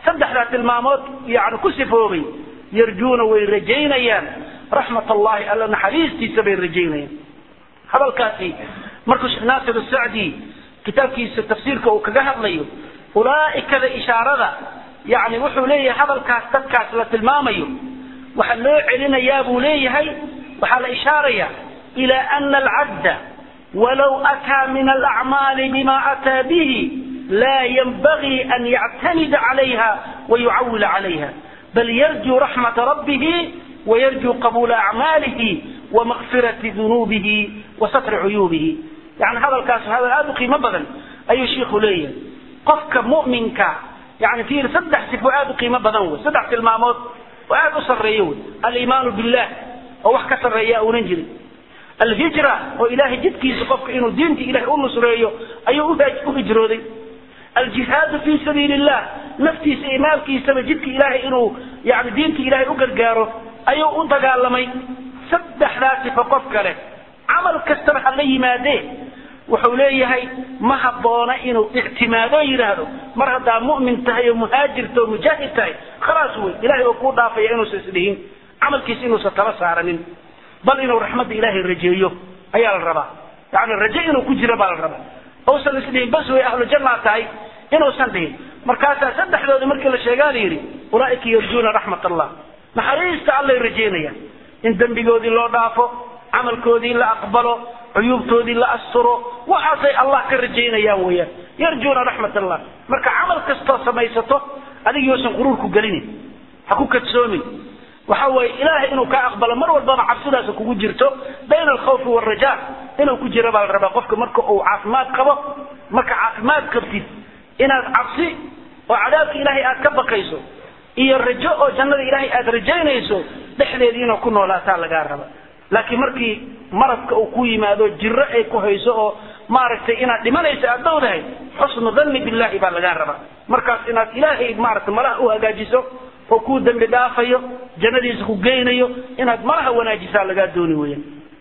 saddexdaa tilmaamood yani ku sifoobay yarjuuna way rajaynayaan raxmat allahi alla naxariistiisa bay rajaynayaan hadalkaasi markuu sheekh naasir sacdi kitaabkiisa tafsiirka uu kaga hadlayo ulaa'ikada ishaarada yani wuxuu leeyahay hadalkaas dadkaas la tilmaamayo waxaa loo celinayaa buu leeyahay waxaa la ishaaraya ila ana alcabda walow ataa min alacmaali bima ataa bihi laa yanbagii an yactamida calayha wayucawila calayha bal yarjuu raxmata rabbihi wayarjuu qabuula acmaalihi wamakfirati dunuubihi wa satri cuyuubihi yani hadalkaas hadal aada u qiimo badan ayuu shiikhu leeyahay qofka mu'minka yani fiir saddex sifo aada u qiimo badan wey saddex tilmaamood oo aada u sarreeyo wey aliimaanu billah oo wax ka sarreeya uunan jirin alhijra oo ilaahay jidkiisa qofka inuu diinta ilahay u nusreeyo ayuu u hijrooday aljihaadu fi sabiili illah naftiisa iyo maalkiisaba jidka ilaahay inuu yani diinta ilaahay u gargaaro ayuu u dagaalamay saddexdaa sifo qof kale camal kastaba ha la yimaadee wuxuu leeyahay ma habboona inuu ictimaado yidhaahdo mar haddaa mu'min tahay oo muhaajirta oo mujaahid tahay khalaas wey ilahay oo kuu dhaafaya inuusan isdhihin camalkiisa inuusan tala saaranin bal inuu raxmadda ilaahay rajeeyo ayaa la rabaa yani raje inuu ku jiro baa la rabaa uusan isdhihin bas way ahlu jannaa tahay inuusan dhihin markaasaa saddexdooda markii la sheegaa la yidhi ulaa'ika yarjuuna raxmat allah naxariista allay rajeynayaan in dembigoodii loo dhaafo camalkoodii la aqbalo cuyuubtoodii la asturo waxaasay allah ka rajaynayaan weeyaan yarjuuna raxmat allah marka camal kastoo samaysato adigiyoosan quruurku gelinin ha ku kadsoomin waxa weeye ilaahay inuu kaa aqbalo mar walbaba cabsidaas kugu jirto bayna alkhawfi waalraja inuu ku jiro baa la rabaa qofka marka uu caafimaad qabo marka caafimaad qabtid inaad cabsi oo cadaabka ilaahay aad ka baqayso iyo rajo oo jannada ilaahay aad rajaynayso dhexdeedii inuu ku noolaataa lagaa raba laakiin markii maradka uu ku yimaado jiro ay ku hayso oo maaragtay inaad dhimanayso aad dowdahay xusnu danni billahi baa lagaa rabaa markaas inaad ilaahay maaragtay malaha u hagaajiso oo kuu dembi dhaafayo jannadiisa ku geynayo inaad malaha wanaajisaa lagaa dooni weeyaan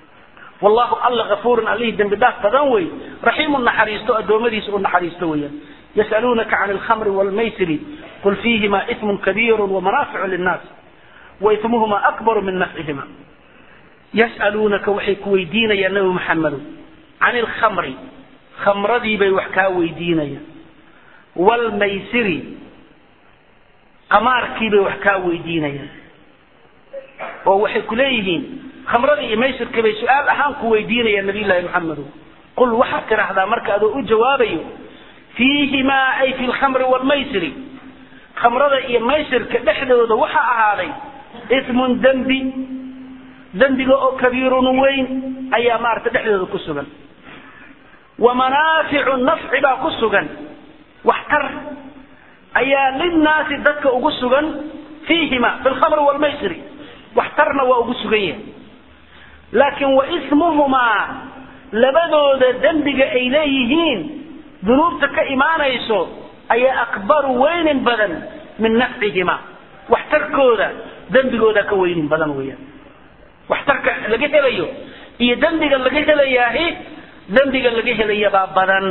wallahu alla gafuurun allihii dembi dhaaf badan wey raxiimu naxariisto addoommadiisa u naxariisto weeyaan yasaluunaka can alkhamri waalmaysiri qul fiihima ismun kabiiru wamanaaficu linnaas waismuhuma akbaru min nafcihima yas'aluunaka waxay ku weydiinayaan nabi maxamedow can ilkhamri khamradii bay wax kaa weydiinayaan waalmaysiri qamaarkii bay wax kaa weydiinayaan oo waxay ku leeyihiin khamradii iyo maysirkii bay su-aal ahaan ku weydiinayaan nabiyullaahi maxamedow qul waxaad tidhaahdaa marka adoo u jawaabayo fiihimaa ay fi lkhamri waalmaysiri khamrada iyo maysirka dhexdooda waxaa ahaaday ismun dembi dembiga oo kabiirun weyn ayaa maarata dhexdooda ku sugan wa manaaficu nafci baa ku sugan waxtar ayaa linnaasi dadka ugu sugan fiihima fi lkhamri waalmaysiri waxtarna waa ugu sugan yahay laakiin wa ismuhumaa labadooda dembiga ay leeyihiin dunuubta ka imaanayso ayaa akbaru weynin badan min nafcihima waxtarkooda dembigooda ka weynin badan weeyaan waxtarka laga helayo iyo dembiga laga helayaahi dembiga laga helayabaa badan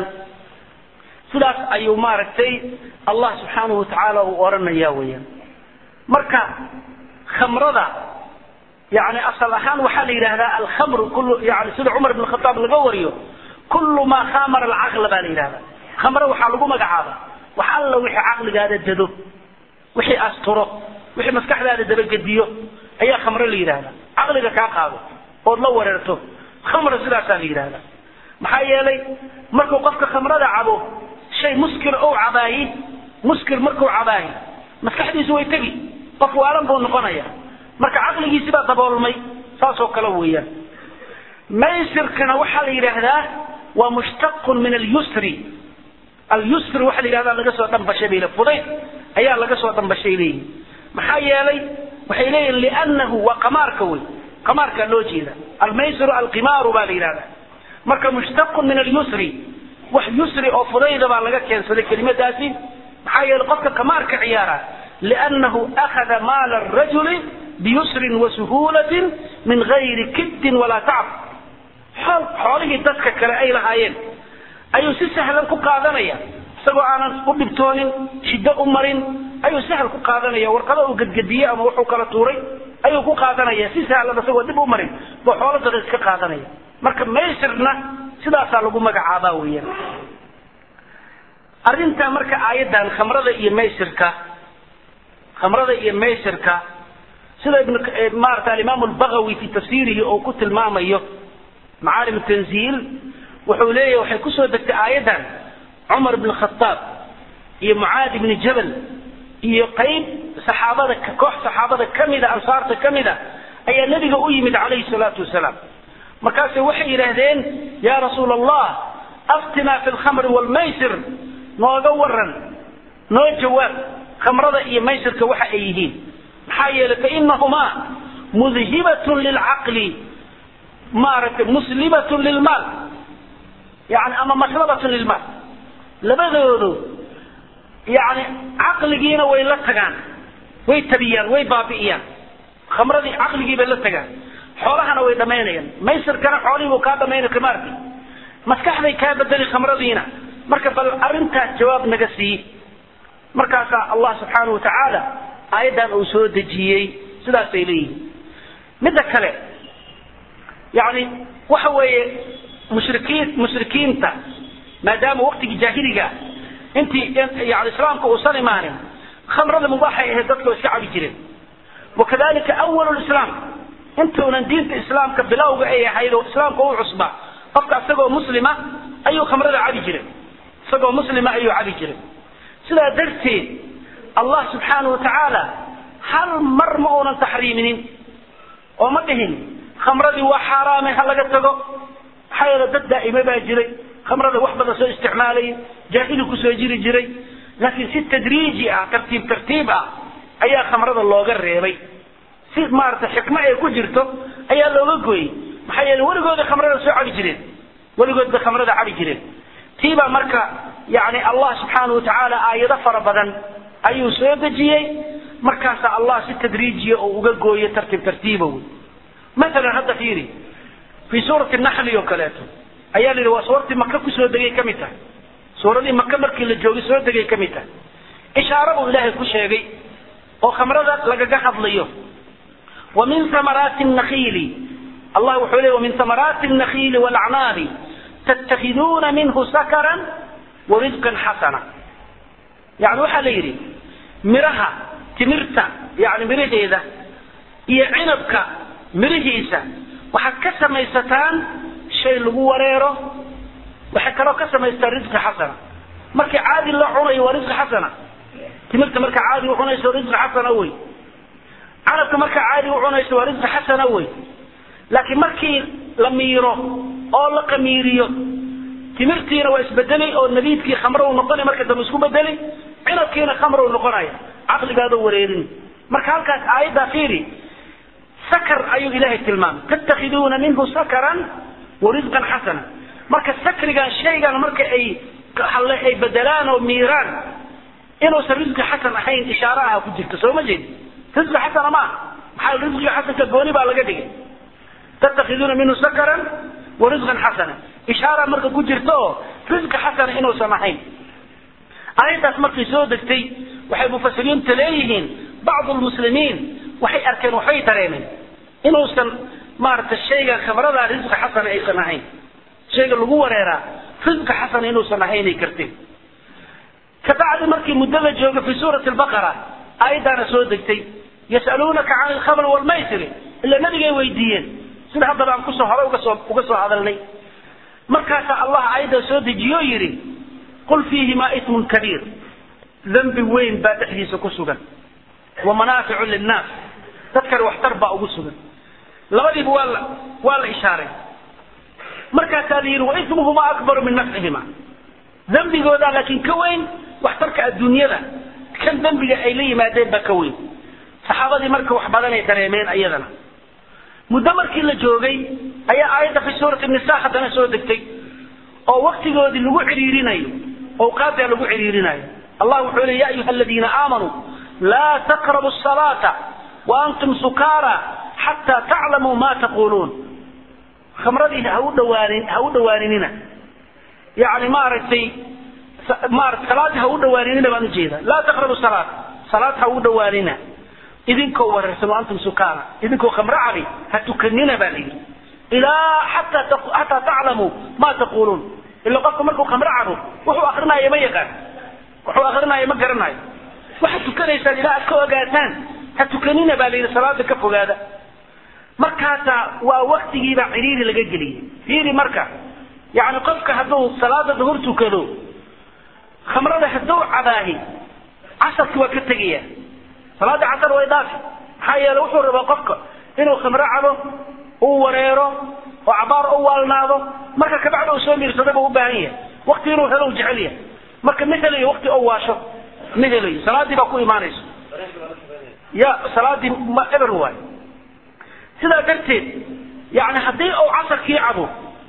sidaas ayuu maaragtay allah subxaanahu watacaala uu odhanaya weeyaan marka khamrada yani asal ahaan waxaa la yidhahdaa alkhamru kul yani sida cumar ibn khataab laga wariyo kullu maa khamara alcaqla baa la yidhahdaa khamro waxaa lagu magacaaba wax alla wixii caqligaada dado wixii asturo wixii maskaxdaada dabagediyo ayaa khamro la yidhahdaa caqliga kaa qaado ood la wareerto khamra sidaasaa la yidhahdaa maxaa yeelay markuu qofka khamrada cabo shay muskir ou cabaayi muskir markuu cabaayi maskaxdiisu way tegi qof waalan buu noqonaya marka caqligiisi baa daboolmay saasoo kale weeyaan maysirkana waxaa la yidhaahdaa waa mushtaqun min alyusri alyusri waxaa la yidhahdaa laga soo dhambashay bay fudayd ayaa laga soo dhambashay leeyihin maxaa yeelay waxay leeyihin liannahu waa qamaarka wey qamaarkaa loo jeeda almaysiru alqimaaru baa la yidhahdaa marka mushtaqun min alyusri wax yusri oo fudayda baa laga keensaday kelimadaasi maxaa yeelay qofka qamaarka ciyaara liannahu akhada maala arajuli biyusrin wasuhuulatin min gayri kiddin walaa tacb xoolihii dadka kale ay lahaayeen ayuu si sahlan ku qaadanaya isagoo aanan u dhibtoonin shiddo u marin ayuu sahal ku qaadanaya warqado uu gedgediyey ama wuxuu kala tuuray ayuu ku qaadanaya si sahlan isagoo dib u marin buu xoolo dada iska qaadanaya marka maysirna sidaasaa lagu magacaabaa weeyaan arrintaa marka aayaddan khamrada iyo maysirka khamrada iyo maysirka sida ibn maarata alimaam albagawi fi tafsiirihi oo ku tilmaamayo macaalim tanziil wuxuu leeyahy waxay kusoo degtay aayaddan cumar bn khataab iyo mucaad ibni jabal iyo qayb saxaabada koox saxaabada kamida ansaarta kamida ayaa nebiga u yimid calayhi salaatu wasalaam markaase waxay yidhaahdeen ya rasuul allah aftinaa fi lkhamri wlmaysir nooga waran noo jawaab khamrada iyo maysirka waxa ay yihiin maxaa yeelay fainahumaa mudhibatun lilcaqli maaragtay muslibatun lilmaal yani ama maslabatun lilmaal labadoodu yani caqligiina way la tagaan way tabiyaan way baabi'iyaan khamradii caqligii bay la tagaan xoolahana way dhamaynayaan maysirkana xoolihii buu kaa dhamaynay kamaarki maskaxday kaa bedeli khamradiina marka bal arrintaas jawaab naga sii markaasaa allah subxaanahu watacaala aayaddan uu soo dejiyey sidaasay leeyihiin midda kale yani waxa weeye mushrikiin mushrikiinta maadaama waqtigii jaahiliga intii yani islaamka uusan imaanin khamrada mubaaxay ahayd dadka iska cabi jireen wakadalika awal lislaam intuunan diinta islaamka bilowga ay ahayd oo islaamka u cusba qofka isagoo muslima ayuu khamrada cabi jiray isagoo muslima ayuu cabi jiray sidaa darteed allah subxaanahu watacaala hal mar ma uunan taxriiminin oo ma dhihin khamradii waa xaaraame ha laga tago maxaa yeele dad daa'ime baa jiray khamrada wax badan soo isticmaalaya jaahili kusoo jiri jiray laakiin si tadriiji ah tartiib tartiib ah ayaa khamrada looga reebay si maarata xikmo ay ku jirto ayaa looga gooyey maxaa yeele weligooda khamrada soo cabi jireen weligood bay khamrada cabi jireen tiibaa marka yani allah subxaanahu watacaala aayado fara badan ayuu soo dejiyey markaasaa allah si tadriijiya oo uga gooyo tartiib tartiiba wey maalan hadda fiiri fii suurati naxli oo kaleeto ayaa la yidhi waa suurtii maka kusoo degay ka mid tahay suuradii maka markii la joogay soo degay ka mid tahay ishaaro buu ilaahay ku sheegay oo khamrada lagaga hadlayo wa min thamaraati nakiili allah wuxuu leey wamin thamaraati nakiili walacnaabi tattakhiduuna minhu sakaran wa risqan xasana yani waxaa la yidhi miraha timirta yani miraheeda iyo cinabka mirihiisa waxaad ka samaysataan shay lagu wareero waxay kaloo ka samaystaan risqi xasana markii caadi la cunayo waa risqi xasana timirta markaa caadi u cunayso risqi xasana wey canabka markaa caadi u cunayso waa risqi xasana wey laakiin markii la miiro oo la qamiiriyo timirtiina waa isbedelay oo nabiidkii khamro uu noqonay marka dambe isku bedelay cinabkiina khamro uu noqonaya caqligaadoo wareerin marka halkaas aayaddaa fiiri sakar ayuu ilaahay tilmaamay tattakhiduuna minhu sakaran wa risqan xasana marka sakrigan shaygan marka ay halle ay bedelaan oo miiraan inuusan risqi xasan ahayn ishaaro aha ku jirta soo ma jeed risqi xasana ma aha maxaa risqiga xasanka gooni baa laga dhigay tattakhiduuna minhu sakaran wa risqan xasana ishaara marka ku jirta oo risqi xasana inuusan ahayn aayaddaas markay soo degtay waxay mufasiriinta leeyihiin bacdu lmuslimiin waxay arkeen waxay dareemeen inuusan maaragtay shayga khabradaa risqi xasana aysan ahayn shayga lagu wareeraa risqi xasana inuusan ahaynay karteen kabacdi markii muddo la jooga fi suurati albaqara aayaddaana soo degtay yas'aluunaka can alkhamri waalmaysiri ila nabigay weydiiyeen sida haddaba aan kusoo hore uga soo uga soo hadalnay markaasaa allah aayadda soo dejiyo yidhi qul fiihimaa ismun kabiir dembi weyn baa dhexdiisa ku sugan wa manaaficu linnaas dadkani waxtar baa ugu sugan labadiiba waa la waa la ishaaray markaasaa la yidhi waismuhuma akbaru min nafcihima dembigoodaa laakiin ka weyn waxtarka adduunyada kan dembiga ay la yimaadeen baa ka weyn saxaabadii marka wax badanay dareemeen iyadana muddo markii la joogay ayaa aayadda fi suurati nisa haddana soo degtay oo waktigoodii lagu cidhiirinayo awqaadaa lagu cidhiirinayo allah wuxuu leey ya ayuha aladiina aamanuu laa taqrabu salaata wa antum sukaara xataa taclamuu ma taquluun khamradii ha u dhawaanin ha u dhawaaninina yani maaragtay maarata salaadii ha u dhawaaninina baan ujeeda laa taqrabu salaat salaad ha ugu dhawaanina idinkoo wareersan oo antum sukaana idinkoo khamro cabi ha tukanina baa layidhi ilaa xataa xataa taclamuu ma taquuluun ila qofka markuu khamro cabo wuxuu akrinaayo ma yaqaan wuxuu akrinaayo ma garanayo waxaad tukanaysaan ilaa aad ka ogaataan ha tukanina baa layidhi salaada ka fogaada markaasaa waa waktigiibaa cidhiiri laga geliyey fiiri marka yani qofka hadduu salaada duhur tukado khamrada hadduu cabaahi casarki waa ka tegaya salaada casar way dhaafi maxaa yeele wuxuu rabaa qofka inuu khamro cabo uu wareero oo cabaar u waalnaado marka kabacda uu soo miirsada buu u baahan yahay wakti inuu helo u jecel yahay marka ma helayo wakti oo waasho ma helayo salaadii baa ku imaanayso ya salaadii ma eber waay sidaa darteed yani haddii uu casarkii cabo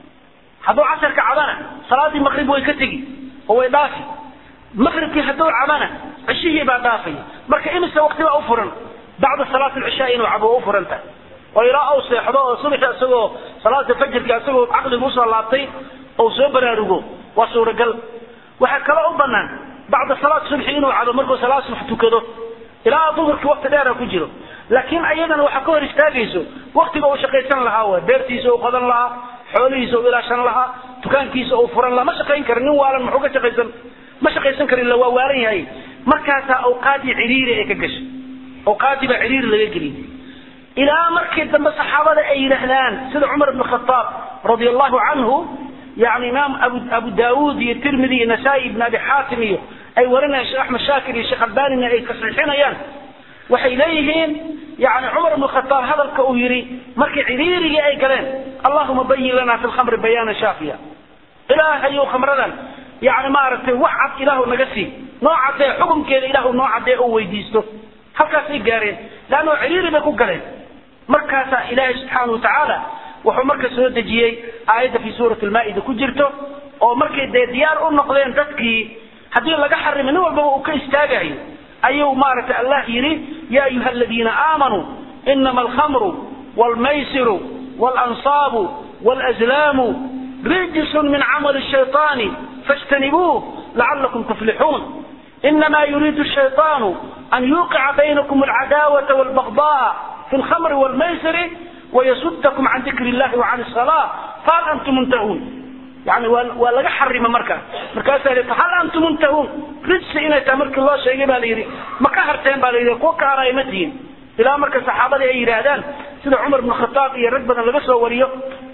hadduu casarka cabana salaadii maqrib way ka tegi oo way dhaafi maqribkii hadduu cabana cishihii baa dhaafaya marka imise wakti baa u furan bacda salaat alcishaa inuu cabo u furan tahay oo ilaa uu seexdo oo subaxi isagoo salaada fajirka isagoo caqligu usoo laabtay ou soo baraarugo waa suuragal waxaa kaloo u banaan bacda salaat subxi inuu cabo markuu salaad subax tukado ilaa duhurkii wakti dheera ku jiro laakiin ayadana waxaa ka hor istaagayso waktiga uu shaqaysan lahaa wa beertiisa uu qodan lahaa xoolihiisa uu ilaashan lahaa dukaankiisa uu furan lahaa ma shaqayn kara nin waalan muxuu ka shaqaysan ma shaqaysan karin la waa waalan yahay markaasaa awqaadii cidhiiri ay ka gashay awqaadii baa cidhiiri laga geliyay ilaa markii dambe saxaabada ay yidhaahdaan sida cumar ibn khataab radia allahu canhu yani imaam abu abu daawuud iyo tirmidi iyo nasaa-i ibn abi xaatim iyo ay warinayaan sheekh axmed shaakir iyo sheekh albanina ay tasxiixinayaan waxay leeyihiin yani cumar ibn khataab hadalka uu yidhi markii cidhiirigii ay galeen allahuma bayin lana fi lkhamri bayaana shaafiya ilaahayu khamradan yani maaragtay wax cad ilaahu naga sii noo cadee xukunkeeda ilaahu noo cadee oo weydiisto halkaasay gaareen leanno cidhiiri bay ku galeen markaasaa ilaahay subxaana wa tacaala wuxuu marka soo dejiyey aayadda fi suurati lmaa-ida ku jirto oo markay dee diyaar u noqdeen dadkii haddii laga xarimay nin walbaba uu ka istaagayo ayuu maaragtay allah yidhi ya ayuha aladiina aamanuu inama alkhamru wاlmaysiru wاlansaabu wاlazlaamu rijsun min camali الshayطaani faاjtanibuuh lacalakum tuflixuun inama yuriidu الshayطaanu an yuqica baynakum alcadaawata wاlbagضاء fi اlkhamri wاlmaysiri wayasudkum can dikri اllahi وcan الصلاة fahal antum muntahuun yani waa waa laga xarima markaas markaasaa li hal antum muntahuun rijsi inay tahay markii loo sheegay baa la yidhi ma ka harteen baa la yidhi kuwa ka haray ma tihin ilaa marka saxaabadii ay yidhaahdaan sida cumar bn khataab iyo rag badan laga soo wariyo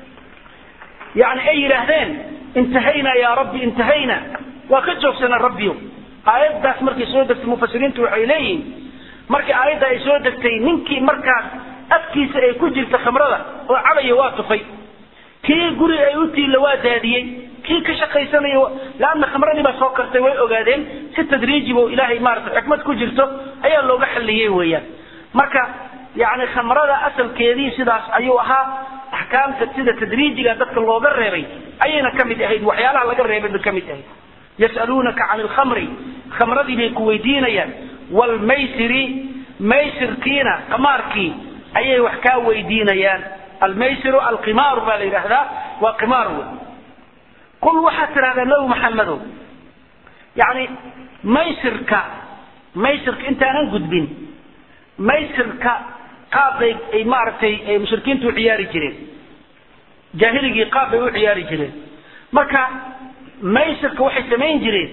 yani ay yidhaahdeen intahayna ya rabbi intahayna waa ka joogsana rabbiyo aayaddaas markay soo degtay mufasiriintu waxay leeyihiin markii aayadda ay soo degtay ninkii markaas afkiisa ay ku jirta khamrada oo cabaya waa tufay kii guri ay u tiilla waa daadiyey kii ka shaqaysanayo laanna khamradii baa soo kartay way ogaadeen si tadriiji bo ilaahay maarata xikmad ku jirto ayaa looga xalliyey weeyaan marka yani khamrada asalkeedii sidaas ayuu ahaa axkaamta sida tadriijiga dadka looga reebay ayayna ka mid ahayd waxyaalaha laga reebay bay ka mid ahayd yas'aluunaka can alkhamri khamradii bay ku weydiinayaan waalmaysiri maysirkiina qamaarkii ayay wax kaa weydiinayaan almaysiru alqimaaru baa la yidhaahdaa waa qimaar wey qul waxaad tidhahdaa nabi maxamedow yani maysirka maysirka intaanan gudbin maysirka qaab bay ay maaragtay ay mushrikiintu u ciyaari jireen jaahiligii qaab bay u ciyaari jireen marka maysirka waxay samayn jireen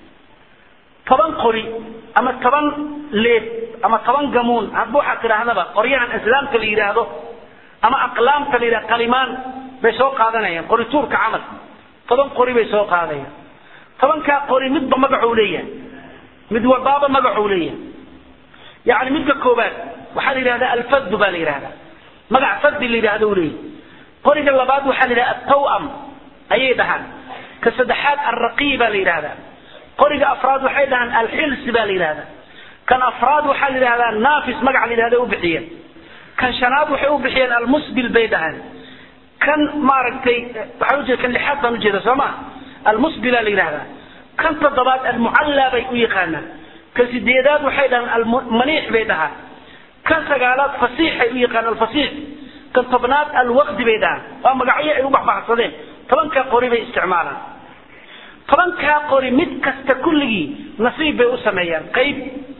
toban qori ama toban leeb ama toban gamuun hadba waxaad tidhaahdaba qoryahan islaamka la yidhaahdo ama aqlaamta la yidhahdo qalimaan bay soo qaadanayaan qorituurka camal toban qori bay soo qaadayaan tobankaa qori midba magacuu leeyahay mid walbaaba magacuu leeyahay yani midka koobaad waxaa la yidhahdaa alfaddu baa la yidhahdaa magac faddi la yidhahdo u leeyahay qoriga labaad waxaa la yidhahda atawam ayay dhahaan ka saddexaad alraqii baa la yidhahdaa qoriga afraad waxay dhahaan alxilsi baa la yidhahdaa kan afraad waxaa la yidhahdaa naafis magac la yidhahda u bixiyeen kan shanaad waxay u bixiyeen almusbil bay dhahaan kan maaragtay waxaa ujeeda kan lixaad baan ujeeda soo ma almusbila la yidhahdaa kan toddobaad almucallaa bay u yaqaanaan kan sideedaad waxay dhahaan almaniix bay dhahaan kan sagaalaad fasiixay u yaqaan alfasiix kan tobnaad alwaqdi bay dhahaan waa magacyo ay u baxbaxsadeen tobankaa qori bay isticmaalaan tobankaa qori mid kasta kulligii nasiib bay u sameeyaan qayb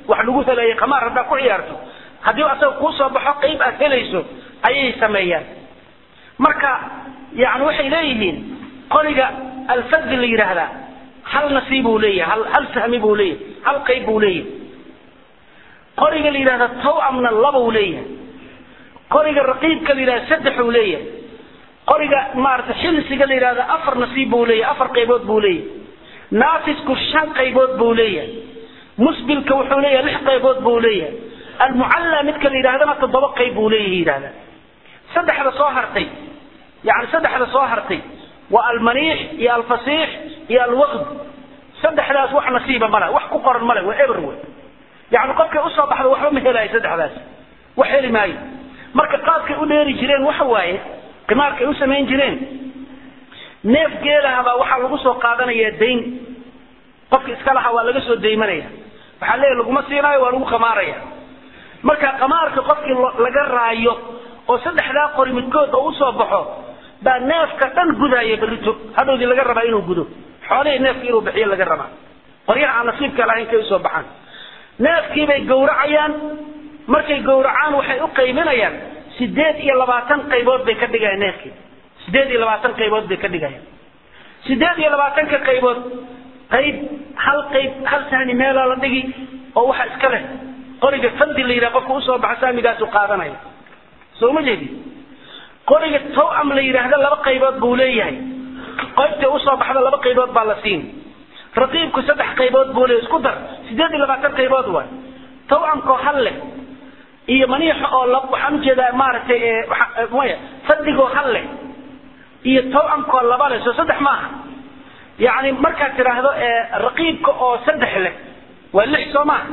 wax lagu helayo qamaar haddaad ku ciyaarto haddii asaga kuu soo baxo qayb aad helayso ayay sameeyaan marka yani waxay leeyihiin qoriga alfadi la yidhaahdaa hal nasiib buu leeyahay hal hal sahmi buu leeyahay hal qayb buu leeyahay qoriga la yidhahda tawamna laba uu leeyahay qoriga raqiibka la yidhahda saddex uu leeyahay qoriga maarata xilsiga la yidhahda afar nasiib buu leeyahay afar qaybood buu leeyahay naafisku shan qaybood buu leeyahay musbilka wuxuu leeyahay lix qaybood buu leeyahay almucalla midka la yidhahdana toddoba qayb buu leeyahay yidhahda saddexda soo hartay yani saddexda soo hartay waa almaniix iyo alfasiix iyo alwaqd saddexdaas wax nasiiba male wax ku qoran male waa eber wey yani qofkay usoo baxda waxba ma helayo saddexdaas wax heli maayo marka qaadkay u dheeri jireen waxa waaye qimaarkay u samayn jireen neef geelahabaa waxaa lagu soo qaadanaya dayn qofka iska laha waa laga soo daymanaya waxaa leeya laguma siinaayo waa lagu qamaaraya marka qamaarka qofkii laga raayo oo saddexdaa qori midkood oo usoo baxo baa neefka dhan gudaya berrito hadhowdii laga rabaa inuu gudo xoolihii neefka inuu bixiyo laga rabaa qoryaha aan nasiibka lahayn kay usoo baxaan neefkiibay gowracayaan markay gowracaan waxay u qaybinayaan sideed iyo labaatan qaybood bay ka dhigayaan neefkii sideed iyo labaatan qaybood bay ka dhigayaan sideed iyo labaatanka qaybood qayb hal qayb hal sahni meelaa la dhigi oo waxa iska leh qoriga fandi la yidhaha qofka usoo baxa saamigaasu qaadanaya soo ma jeedi qoriga tawam la yidhaahda laba qaybood buu leeyahay qaybtay usoo baxda laba qaybood baa la siin raqiibku saddex qaybood buu leeyahay isku dar sideed iyo labaatan qaybood waay tawamkoo hal leh iyo maniixa oo la waxaan ujeedaa maaragtay maya fadigoo hal leh iyo tawamkoo laba leh soo saddex maaha yani markaad tidhaahdo raqiibka oo saddex leh waa lix soo maaha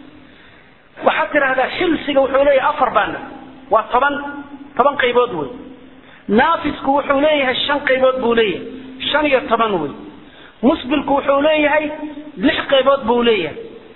waxaad tidhaahdaa xilsiga wuxuu leeyahay afar baana waa toban toban qaybood wey naafisku wuxuu leeyahay shan qaybood buu leeyahay shan iyo toban wey musbilku wuxuu leeyahay lix qaybood buu leeyahay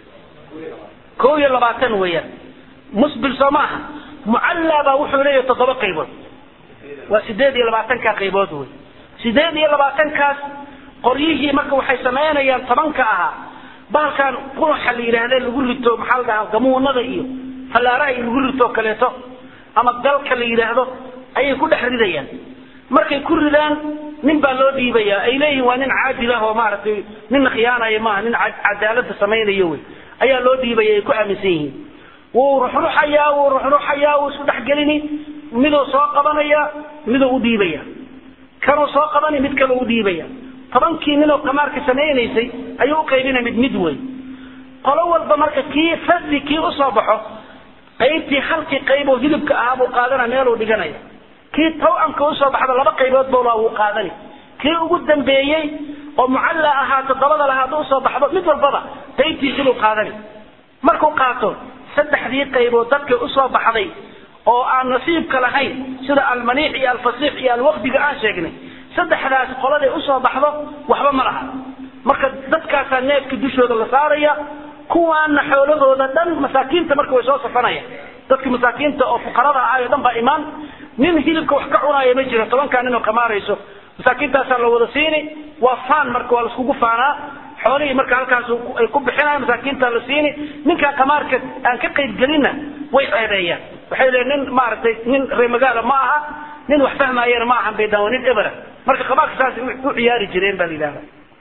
kow iyo labaatan weeyaan musbil soo maaha mucallaa baa wuxuu leeyahay toddoba qaybood waa sideed iyo labaatanka qaybood wey sideed iyo labaatankaas qoryihii marka waxay samaynayaan tobanka ahaa bahalkan qunaxa la yidhaahda lagu rito maxaa la dhahaa gamuunada iyo fallaaraha lagu rito kaleeto ama galka la yidhaahdo ayay ku dhex ridayaan markay ku ridaan nin baa loo dhiibaya ay leeyihin waa nin caadil ah oo maaragtay ninna khiyaanaya maaha nin cadaalada samaynayo wey ayaa loo dhiibaya ay ku aaminsan yihiin wuu ruxruxayaa wuu ruxruxayaa wuu isku dhexgelini miduu soo qabanaya miduu u dhiibaya kanuu soo qabani mid kale u dhiibaya tobankii ninoo qamaarka samaynaysay ayuu u qaybinaya mid mid wey qolo walba marka kii fadli kii usoo baxo qaybtii halkii qayb oo hilibka ahaa buu qaadana meeluu dhiganaya kii tawamka usoo baxda laba qaybood bowlaa wuu qaadani kii ugu dambeeyey oo mucalla ahaa toddobada lahaa hadduu usoo baxdo mid walbaba qaybtiisibuu qaadani markuu qaato saddexdii qaybood dadkay usoo baxday oo aan nasiibka lahayn sida almaniix iyo alfasiix iyo alwaqdiga aan sheegnay saddexdaas qoladay usoo baxdo waxba ma laha marka dadkaasaa neefka dushooda la saaraya kuwaana xoolahooda dhan masaakiinta marka way soo safanayaan dadka masaakiinta oo fuqarada ahayo dhan baa imaan nin hilibka wax ka cunaaya ma jiro tobankaa nin oo kamaarayso masaakiintaasaa la wada siini waa faan marka waa laiskugu faanaa xoolihii marka halkaas ay ku bixinayan masaakiinta la siini ninkaa kamaarka aan ka qayb gelinna way ceebeeyaan waxay leeyiin nin maaragtay nin reer magaala ma aha nin wax fahmaayana ma ahan bay dhaan waa nin ebera marka kamaarka saas u ciyaari jireen baa la yidhahda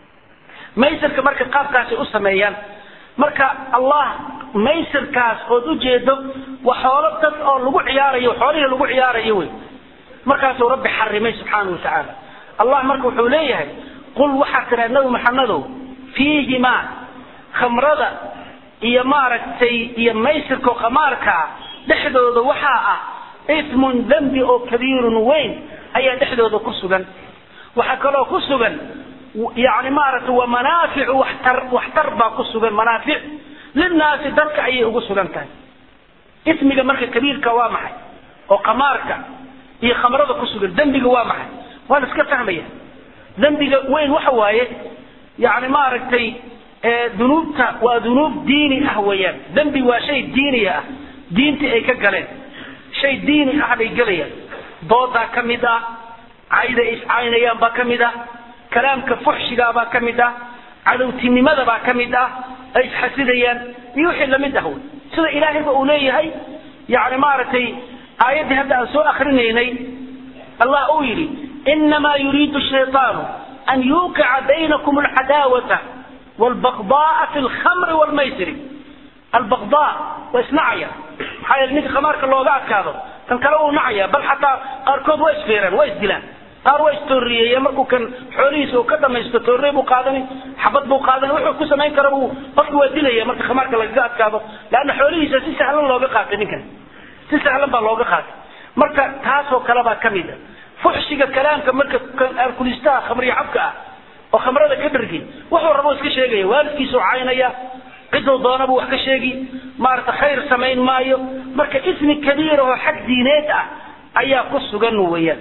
maysarka marka qaabkaasay u sameeyaan marka allah maysarkaas ood ujeedo waa xoolo dad oo lagu ciyaarayo xoolihii lagu ciyaarayo wey markaasuu rabbi xarimay subxaanau watacaala allah marka wuxuu leeyahay qul waxaad tiraa nabi maxamedow fiihimaa khamrada iyo maaragtay iyo maysirka qamaarkaa dhexdooda waxaa ah ismun dembi oo kabiirun weyn ayaa dhexdooda ku sugan waxaa kaloo ku sugan yani maaragtay wa manaaficu waxtar waxtar baa ku sugan manaafic linaasi dadka ayay ugu sugan tahay ismiga marka kabiirka waa maxay oo qamaarka iyo khamrada ku sugan dembiga waa maxay waa la iska fahmaya dembiga weyn waxa waaye yani maaragtay dunuubta waa dunuub diini ah weeyaan dembi waa shay diiniya ah diintii ay ka galeen shay diini ah bay gelayaan doodaa ka mid ah cayda iscaynayaan baa ka mid ah kalaamka fuxshigaabaa ka mid ah cadowtinimada baa ka mid ah ay isxasidayaan iyo wixii lamid ah wey sida ilaahayba uu leeyahay yani maaragtay aayaddii hadda aan soo akrinaynay allah uu yidhi inamaa yuriidu shayطaanu an yuuqica baynakum alcadaawata wاlbaqda'a fi lkhamri wاlmaysiri albaqda waa isnacaya maxaa yeele ninka khamaarka looga adkaado kan kale uu nacaya bal xataa qaarkood waa isfeeraan waa isdilaan qaar waa istooriyeeyeen markuu kan xoolihiisa uu ka dhamaysto toorrey buu qaadani xabad buu qaadani wuxuu ku samayn kara buu qofki waa dilaya marka khamaarka lagaga adkaado leanna xoolihiisa si sahlan looga qaatay ninkan si sahlan baa looga qaatay marka taasoo kale baa kamid a fuxshiga kalaamka marka alkulistaha khamriya cabka ah oo khamrada ka dhargay wuxuu rabo iska sheegaya waalidkiisuu caynaya ciduu doonabuu wax ka sheegi maarata khayr samayn maayo marka ismi kabiir oo xag diineed ah ayaa ku sugan weeyaan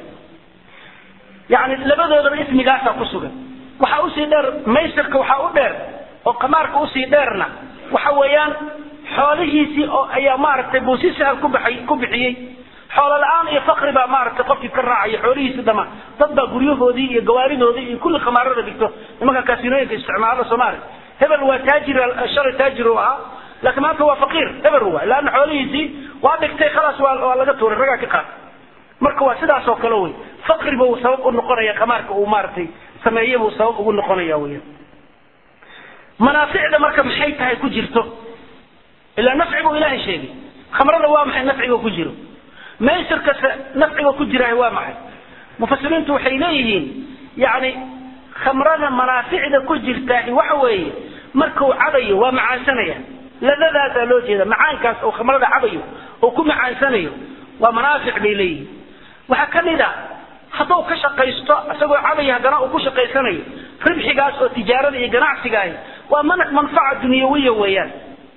yani labadoodaba ismigaasaa ku sugan waxaa usii dheer maysirka waxaa u dheer oo qamaarka usii dheerna waxa weeyaan xoolihiisii oo ayaa maaragtay buu si sahal ku baxay ku bixiyey xoolo la-aan iyo fakri baa maaragtay qofkii ka raacaya xoolihiisii dhama dad baa guryahoodii iyo gawaaridoodii iyo kulli khamaarada dhigto nimanka kaasinooyinka isticmaalo soomaaliya hebel waa taajir shalay taajir uu ahaa laakiin maanta waa faqiir hebel waa laanna xoolihiisii waa dhigtay khalaas waa waa laga tuuray ragaa ka qaatay marka waa sidaas oo kale wey faqriba uu sabab u noqonaya khamaarka uu maaragtay sameeye buu sabab ugu noqonaya weyan manaaficda marka maxay tahay ku jirto ilaa nafci buu ilaahay sheegay khamrada waa maxay nafciga ku jiro maysirkase nafciga ku jiraah waa maxay mufasiriintu waxay leeyihiin yani khamrada manaaficda ku jirtaahi waxa weeye markuu cabayo waa macaansanaya ladadaasaa loo jeeda macaankaas oo khamrada cabayo oo ku macaansanayo waa manaafic bay leeyihiin waxaa ka mid a hadduu ka shaqaysto isagoo cabaya haddana uu ku shaqaysanayo ribxigaas oo tijaarada iyo ganacsigaahi waa man manfaca dunyawiya weeyaan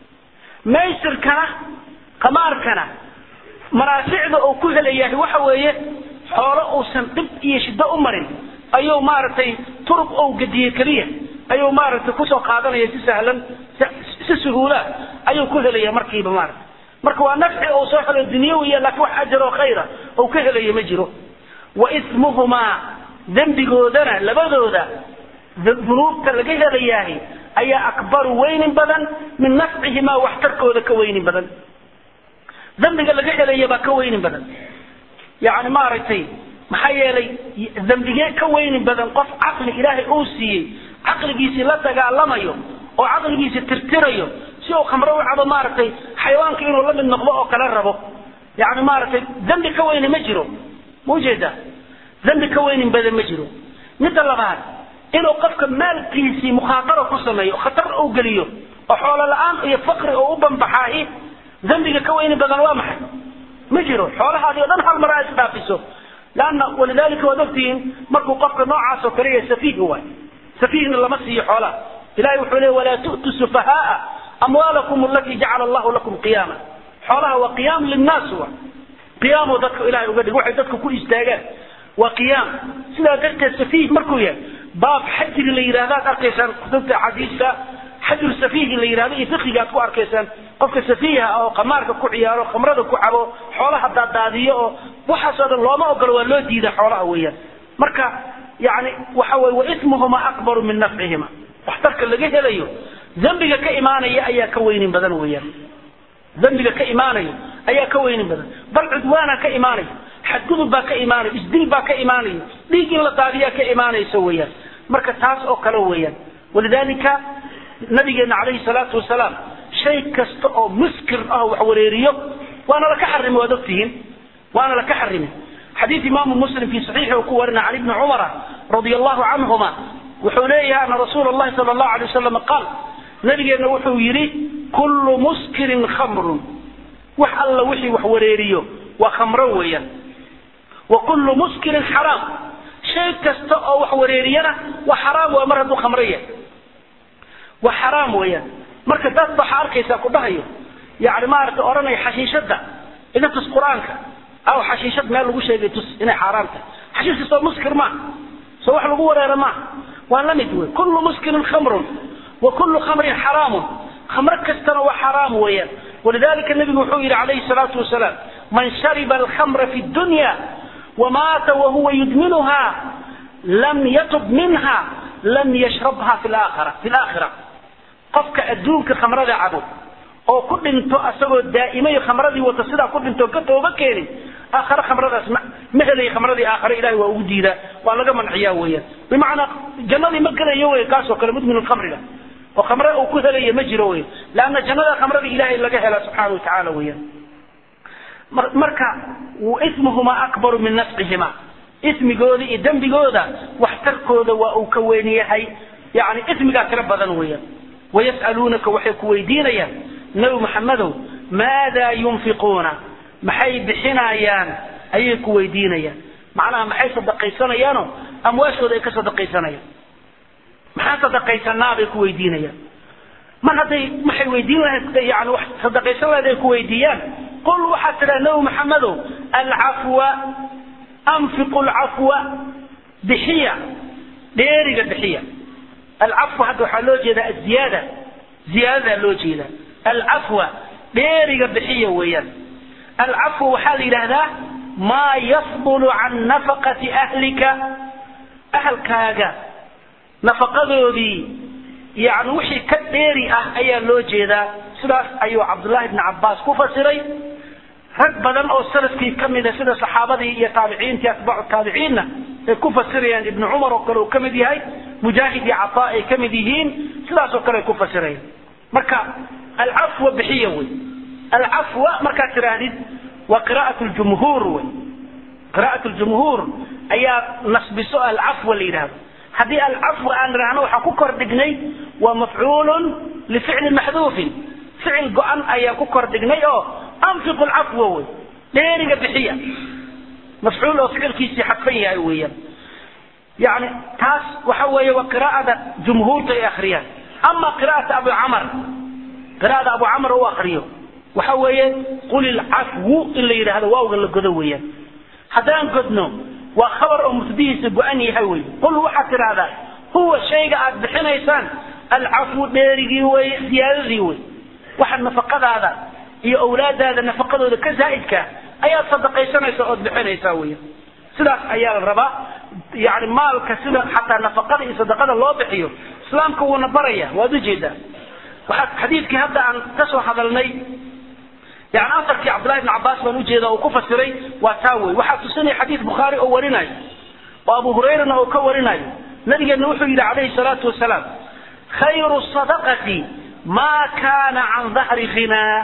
maysirkana qamaarkana manaaficda uu ku helayahay waxa weeye xoolo uusan dhib iyo shiddo u marin ayuu maaragtay turub ou gediyey keliya ayuu maaragtay kusoo qaadanaya si sahlan si suhuula ayuu ku helaya markiiba maarata marka waa nafci uu soo helo dunyawiya laakiin wax ajar oo khayra ou ka helaya ma jiro wa ismuhumaa dembigoodana labadooda dunuubta laga helayaahi ayaa akbaru weynin badan min nafcihimaa waxtarkooda ka weynin badan dembiga laga helaya baa ka weynin badan yani maaragtay maxaa yeelay dembigee ka weynin badan qof caqli ilaahay uu siiyey caqligiisii la dagaalamayo oo caqligiisii tirtirayo si uu khamro u cabo maaragtay xayawaanka inuu la mid noqdo oo kale rabo yani maaragtay dembi ka weyni ma jiro ma ujeedaa dembi ka weynin badan ma jiro midda labaad inuu qofka maalkiisii mukhaataro ku sameeyo khatar uu geliyo oo xoolo la-aan iyo fakri oo u banbaxaahi dembiga ka weyni badan waa maxay ma jiro xoolahaadii o dhan hal mar aa isdhaafiso lanna walidalika waad ogtihiin markuu qofka noocaas oo kale yahay safiih waay safiihna lama siiyo xoolaha ilahay wuxuu leey walaa tu'tu sufahaaa amwaalakum alatii jacala allahu lakum qiyaama xoolaha waa qiyaam linnaas wa qiyaamo dadka ilahay uga dhig waxay dadka ku istaagaan waa qiyaam sidaa darteed safiih markuu yahay baab xajri la yidhahda ad arkaysaan kutubta axaadiista xajru safiihi la yidhahdo iyo fikiga aad ku arkaysaan qofka safiiha oo qamaarka ku ciyaaro khamrada ku cabo xoolaha daadaadiyo oo waxaasoo dhan looma ogolo waa loo diida xoolaha weeyaan marka yani waxa weye waismuhuma akbaru min nafcihima waxtarka laga helayo dembiga ka imaanaya ayaa ka weynin badan weeyaan dembiga ka imaanayo ayaa ka weynin badan bal cudwaana ka imaanayo xadgudub baa ka imaanayo isdil baa ka imaanayo dhiig in la daadiyaa ka imaanayso weeyaan marka taas oo kale weeyaan walidalika nabigeena calayhi salaatu wasalaam shay kasta oo muskir ah wax wareeriyo waana laka xarimi waad ogtihiin waana laka xarimi xadiid imaamu muslim fi saxiixi uu ku warina can ibni cumara radia allahu canhuma wuxuu leeyahay ana rasuula allahi sala allahu alay wasalam qaal nabigeenna wuxuu yidhi kullu muskirin khamrun wax alla wixii wax wareeriyo waa khamro weeyaan wa kullu muskirin xaraam shay kasta oo wax wareeriyana waa xaraam waa mar hadduu khamro yahay waa xaraam weeyaan marka dad waxaa arkaysaa ku dhahayo yani maaragtay odhanaya xashiishadda iga tus qur-aanka aw xashiishad meel lagu sheegay tus inay xaaraam tahay xashiishka soo muskir maaha soo wax lagu wareera maaha waa la mid wey kullu muskirin khamrun wa kullu khamrin xaraamun khamro kastana waa xaraam weeyaan walidalika nabigu wuxuu yidhi calayhi salaatu wasalaam man shariba alkhamra fi dunya wamaata wahuwa yudminuha lam yatub minha lam yashrabha fi laakhira fi laakhira qofka adduunka khamrada cabo oo ku dhinto asagoo daa'imay khamradii wata sidaa ku dhinto ka tooba keenin aakhare khamradaas ma ma helaya khamradii aakhare ilahay waa ugu diidaa waa laga manciyaa weeyaan bimacnaa jannadii ma gelayo wey kaasoo kale mudmin khamriga oo khamre uu ku helaya ma jiro wey leanna jannada khamrada ilaahay laga hela subxaana watacaala weeyaan marka ismuhuma akbaru min nafqihima ismigooda iyo dembigooda waxtarkooda waa uu ka weyn yahay yani ismigaa tiro badan weeyaan wayas'aluunaka waxay ku weydiinayaan nabi maxamedow maadaa yunfiquuna maxay bixinayaan ayay ku weydiinayaan macnaha maxay sadaqaysanayaano amwaashooda ay ka sadaqaysanayaan maxaa sadaqaysanaa bay ku weydiinayaan mar hadday maxay weydiin lahayd yani wax sadaqaysan lahayd ay ku weydiiyaan qul waxaad tidhaha nabi maxamedow alcafwa anfiqu lcafwa bixiya dheeriga bixiya alcafwa hadda waxaa loo jeedaa aziyaada ziyaadadaa loo jeedaa alcafwa dheeriga bixiya weeyaan alcafwa waxaa la yidhaahdaa maa yafdulu can nafaqati ahlika ahalkaaga nafaqadoodii yani wixii ka dheeri ah ayaa loo jeedaa sidaas ayuu cabdullahi bni cabbaas ku fasiray rag badan oo salafkii ka mida sida saxaabadii iyo taabiciintii atbaacu taabiciinna ay ku fasirayaan ibnu cumar oo kale uu ka mid yahay mujaahid iyo cataa ay ka mid yihiin sidaas oo kale ay ku fasirayaan marka alcafwa bixiya wey alcafwa markaad tidhaahdid waa qiraa'at ljumhuur wey qiraa'at ljumhuur ayaa nasbiso alcafwa la yidhahdo haddii alcafwa aan idhaahno waxaan ku kor dhignay waa mafcuulun lificlin maxduufin ficil go-an ayaa ku kor dhignay oo anfiqu lcafwa wey dheeriga bixiya mafcuul oo ficilkiisii xadfan yahay weeyaan yani taas waxa weeye waa qiraa'ada jumhuurta ay akhriyaan ama qiraa'ata abu camar qiraa'ada abu camar u akriyo waxa weeye qul ilcafwu in la yidhaahdo waawga la godo weeyaan haddaan godno waa khabar oo mubtadihiisa go-an yahay wey qul waxaad tidhaahdaa huwa shayga aad bixinaysaan alcafwu dheerigii wey ziyaadadii wey waxa nafaqadaada iyo awlaadaada nafaqadooda ka zaa'idka ayaad sadaqaysanaysa ood bixinaysaa weya sidaas ayaa la rabaa yani maalka sida xataa nafaqada iyo sadaqada loo bixiyo islaamka wuuna baraya waad ujeedaa waxaa xadiidkii hadda aan kasoo hadalnay yani afarkii cabdullahi ibn cabaas baan ujeeda oo ku fasiray waa taa wey waxaa tusinaya xadiid bukhaari oo warinayo oo abu hurayrana oo ka warinayo nabigeenna wuxuu yidhi calayhi salaatu wasalaam khayru sadaqati ma kana can dahri ghinaa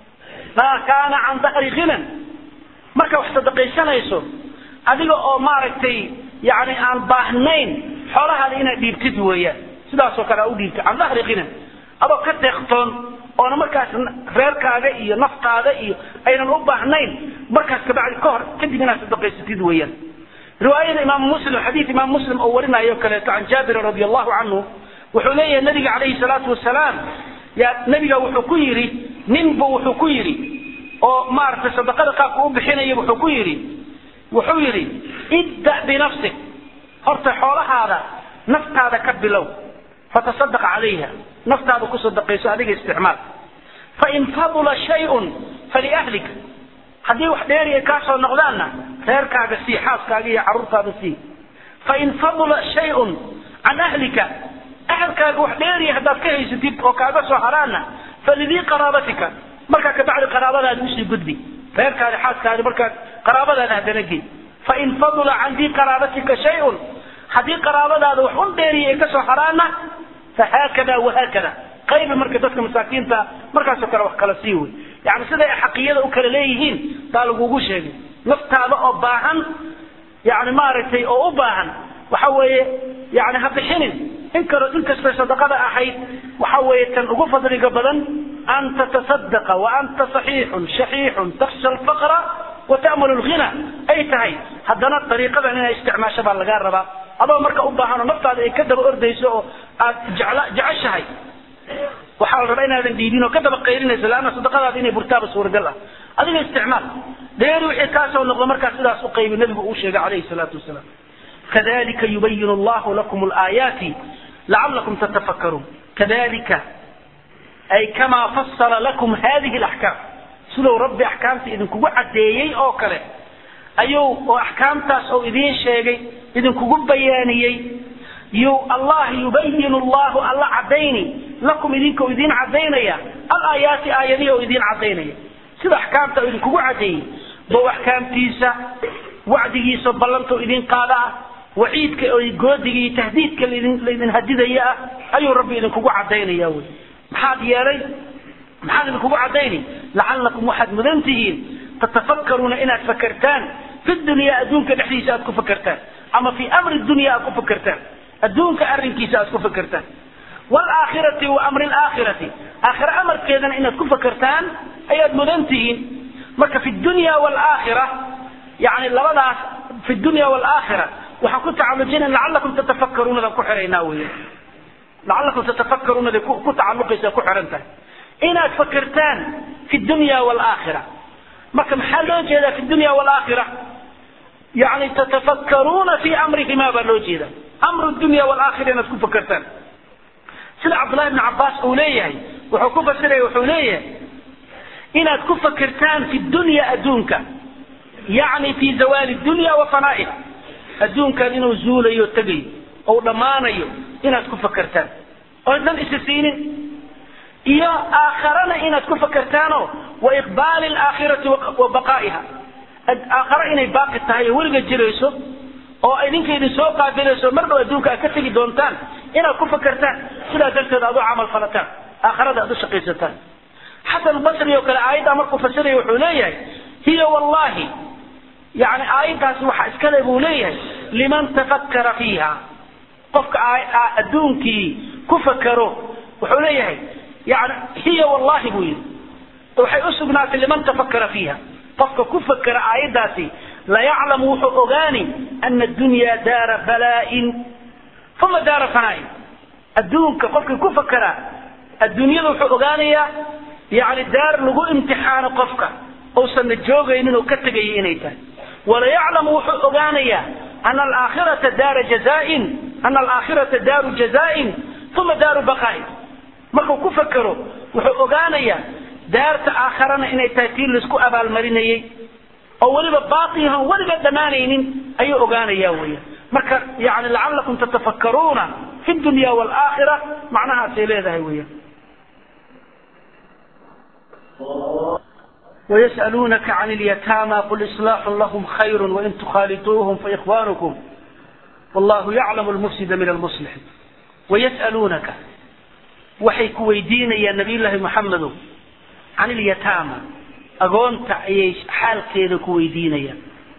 ma kaana can dahri ghinan marka wax sadaqaysanayso adiga oo maaragtay yani aan baahnayn xoolahaada inaad dhiibtid weeyaan sidaasoo kale aa u dhiibtid can dahri ghinan adoo ka deeqtoon oona markaas reerkaaga iyo naftaada iyo aynan u baahnayn markaas kabacdi ka hor kadib inaad sadaqaysatid weeyaan riwaayada imaam muslim xadiid imaam muslim oo warinayo kaleeto can jaabirin radi allahu canhu wuxuu leeyahay nabiga calayhi salaatu wasalaam ya nabiga wuxuu ku yidhi ninbu wuxuu ku yidhi oo maaragtay sadaqada qaabka u bixinaya wuxuu ku yidhi wuxuu yidhi ibda binafsik horta xoolahaada naftaada ka bilow fatasadaq calayha naftaada ku sadaqayso adiga isticmaal fain fadula shayun faliahlik haddii wax dheeri ay kaa soo noqdaanna reerkaaga sii xaaskaaga iyo carruurtaada sii fain fadula shayun can ahlika ahalkaaga wax dheeriya haddaad ka haysatid oo kaaga soo haraana falidii qaraabatika markaa kabacdi qaraabadaada usii gudbi reerkaadi xaaskaadi markaa qaraabadaada haddana gey fain fadula can dii qaraabatika shayun haddii qaraabadaada wax un dheeriya ay kasoo haraana fahaakada wahaakada qaybi marka dadka masaakiinta markaasoo kale wax kala sii wey yani siday xaqiyada u kala leeyihiin baa lagugu sheegay naftaada oo baahan yani maaragtay oo u baahan waxa weeye yani ha bixinin inkaro inkastay sadaqada ahayd waxa weeye tan ugu fadliga badan an tatasadaqa wa anta saxiixun shaxiixun taksha alfaqra wa ta'mulu lghina ay tahay haddana dariiqadan inay isticmaasho baa lagaa rabaa adoo marka u baahan oo naftaada ay ka daba ordayso oo aad jecla jeceshahay waxaa la rabaa inaadan dhiibin oo ka daba qaylinayso laanna sadaqadaada inay burtaaba suuragal ah adiga isticmaal dheeri wixii kaasoo noqdo markaa sidaas u qaybi nabigu uu sheegay calayhi salaatu wasalaam kadalika yubayinu allahu lakum alaayaati lacalakum tatafakkaruun kadalika ay kamaa fasala lakum hadihi alaxkaam siduu rabbi axkaamta idinkugu caddeeyey oo kale ayuu oo axkaamtaas oo idiin sheegay idinkugu bayaaniyey yu allah yubayinu allahu alla caddayni lakum idinka oo idiin cadaynaya alaayaati aayadihi oo idiin cadaynaya sida axkaamta idinkugu cadeeyey bow axkaamtiisa wacdigiisa ballanta oo idin qaada ah waciidka oo goodiga iyo tahdiidka laydin hadidaya ah ayuu rabbi idinkugu cadaynaya wy maxaad yeelay maxaad idinkugu cadaynay lacalakum waxaad mudan tihiin tatafakkaruuna inaad fakertaan fi dunyaa adduunka dhexdiisa aad ku fakertaan ama fi amri dunya aad ku fakertaan adduunka arrinkiisa aad ku fakertaan waalaakhirati wa amri laakhirati aakhira amarkeedana inaad ku fakertaan ayaad mudan tihiin marka fi dunya waalaakhira yani labadaas fi dunya waalaakhira waxaan ku tacalujina lacalakum tatafakkaruunadan ku xiraynaa wey lacalakum tatafakkaruunaday ku tacaluqaysa ku xiran tahay inaad fakertaan fi dunya waalaakhira marka maxaa loo jeedaa fi dunya waalaakhira yani tatafakkaruuna fi amrihima baa loo jeeda amru dunya waalaakhira inaad ku fakertaan sida cabdullahi bni cabbaas uu leeyahay wuxuu ku fasiraya wuxuu leeyahay inaad ku fakertaan fi dunya adduunka yani fi zawaali dunya wa fanaa'iha adduunkan inuu zuulayo tegayo ou dhammaanayo inaad ku fakertaan oodnan isa siinin iyo aakharana inaad ku fakertaano wa iqbaali alaakhirati wa baqaa'iha aakhara inay baaqi tahay oo weliga jirayso oo idinka idin soo qaabilayso mar dhow adduunka aad ka tegi doontaan inaad ku fakertaan sidaa darteed aad u camal falataan aakharada aad u shaqaysataan xasan basri oo kale aayaddaa markuu fasiraya wuxuu leeyahay hiya wallahi yani aayaddaasi waxa iskale buu leeyahay liman tafakkara fiiha qofka adduunkii ku fakero wuxuu leeyahay yani hiya wallahi buu yidhi waxay u sugnaatay liman tafakkara fiiha qofka ku fakera aayaddaasi layaclamu wuxuu ogaani ana addunya daara balaa'in uma daara fanaain adduunka qofkii ku fakera adduunyada wuxuu ogaanayaa yani daar lagu imtixaano qofka uusanna joogaynin oo ka tegaya inay tahay walayaclamu wuxuu ogaanayaa ana alaakhirata daara jazaain ana alaakhirata daaru jazaain uma daaru baqaa'in markuu ku fakero wuxuu ogaanayaa daarta aakharana inay tahay tii laisku abaalmarinayey oo weliba baaqihan weliga dhammaanaynin ayuu ogaanaya weya marka yani lacalakum tatafakkaruuna fi dunya waalaakhira macnahaasay leedahay weya ويسألونك عن اليتامى قل إصلاح لهم خير وإن تخالطوهم فإخوانكم والله يعلم المفسد من المصلح ويسألونك waxay ku weydiinayaan nabiy llaahi maxamedo can ilyataama agoonta ayay xaalkeeda ku weydiinayaan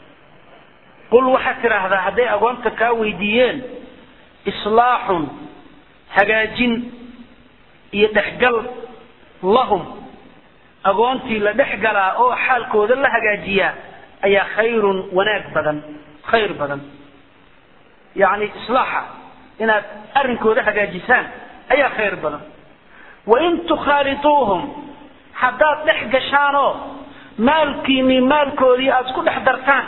qul waxaad tidhaahdaa hadday agoonta kaa weydiiyeen islaaxun hagaajin iyo dhexgal lahum agoontii la dhex galaa oo xaalkooda la hagaajiyaa ayaa khayrun wanaag badan khayr badan yacni islaaxa inaad arrinkooda hagaajisaan ayaa khayr badan wain tukhaalituuhum haddaad dhex gashaanoo maalkiinii maalkoodii aada isku dhex dartaan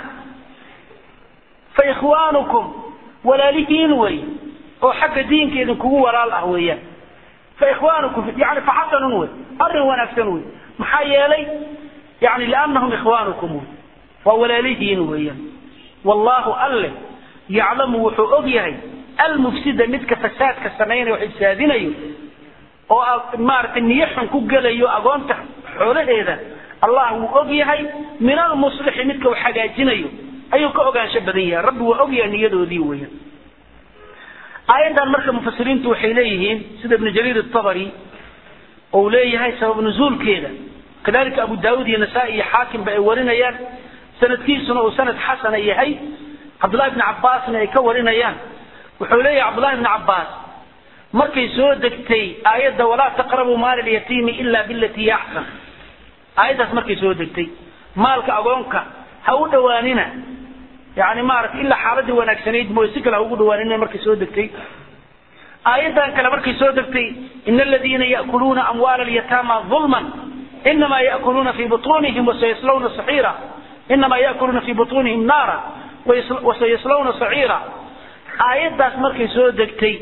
fa ikhwaanukum walaalihiin wey oo xagga diinka idinkugu walaal ah weeyaan fa ikhwaanukum yani faxasanun wey arrin wanaagsan wey maxaa yeelay yani liannahum ikhwaanukum wey waa walaalihiin weeyaan wallaahu alle yaclamu wuxuu og yahay almufsida midka fasaadka samaynaya wax ifsaadinayo oo maaragtay niyo xun ku gelayo agoonta xoolaheeda allah wuu og yahay min almuslixi midka wax hagaajinayo ayuu ka ogaansho badan yahay rabbi waa og yahay niyadoodii weeyaan aayaddan marka mufasiriintu waxay leeyihiin sida ibnu jariir atabari ou leeyahay sabab nuzuulkeeda kadalika abu daawud iyo nasaa-i iyo xaakimba ay warinayaan sanadkiisuna uu sanad xasana yahay cabdullahi bni cabbaasna ay ka warinayaan wuxuu leeyahay cabdullahi bni cabbaas markay soo degtay aayadda walaa taqrabuu maala alyatiimi ila bilatii yaxsan aayaddaas markay soo degtay maalka agoonka ha u dhowaanina yani maarata ilaa xaaladii wanaagsanayd mooy si kale ha ugu dhawaanina markay soo degtay aayaddan kale markay soo degtay ina aladiina ya'kuluuna amwaala alyataama ظulman inamaa ya'kuluuna fi buطunihim wasayaslawna saxiira inamaa ya'kuluuna fi buطunihim naara wasayaslawna saciira aayaddaas markay soo degtay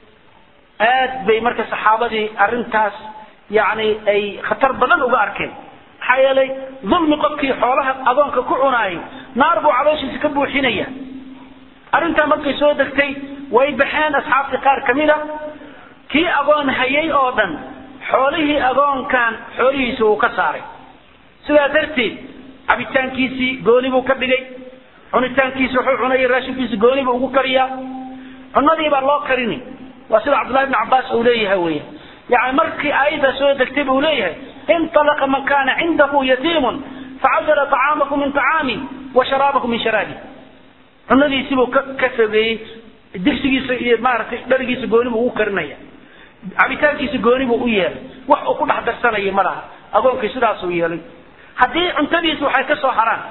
aad bay marka saxaabadii arrintaas yani ay khatar badan uga arkeen maxaa yeelay dulmi qofkii xoolaha adoonka ku cunaayay naar buu calooshiisa ka buuxinaya arrintaa markay soo degtay way baxeen asxaabtii qaar ka mid a kii agoon hayay oo dhan xoolihii agoonkan xoolihiisa wuu ka saaray sidaa darteed cabitaankiisii gooni buu ka dhigay cunitaankiisi wuxuu cunaya raashinkiisi gooni buu ugu kariyaa cunadii baa loo karini waa sida cabdullahi bn cabaas uu leeyahay weya yani markii aayadda soo degtay buu leeyahay inطalaqa man kana cindahu yatiimun facadala طacaamakum min طacaami wa sharaabakum min sharaabi cunadiisii buu ka ka fogeeyey digsigiisa iyo maaragtay dharigiisa gooni buu ugu karinaya cabitaankiisa gooni buu u yeelay wax uu ku dhex darsanaya ma laha agoonkii sidaasuu yeelay haddii cuntadiisa waxay ka soo haraan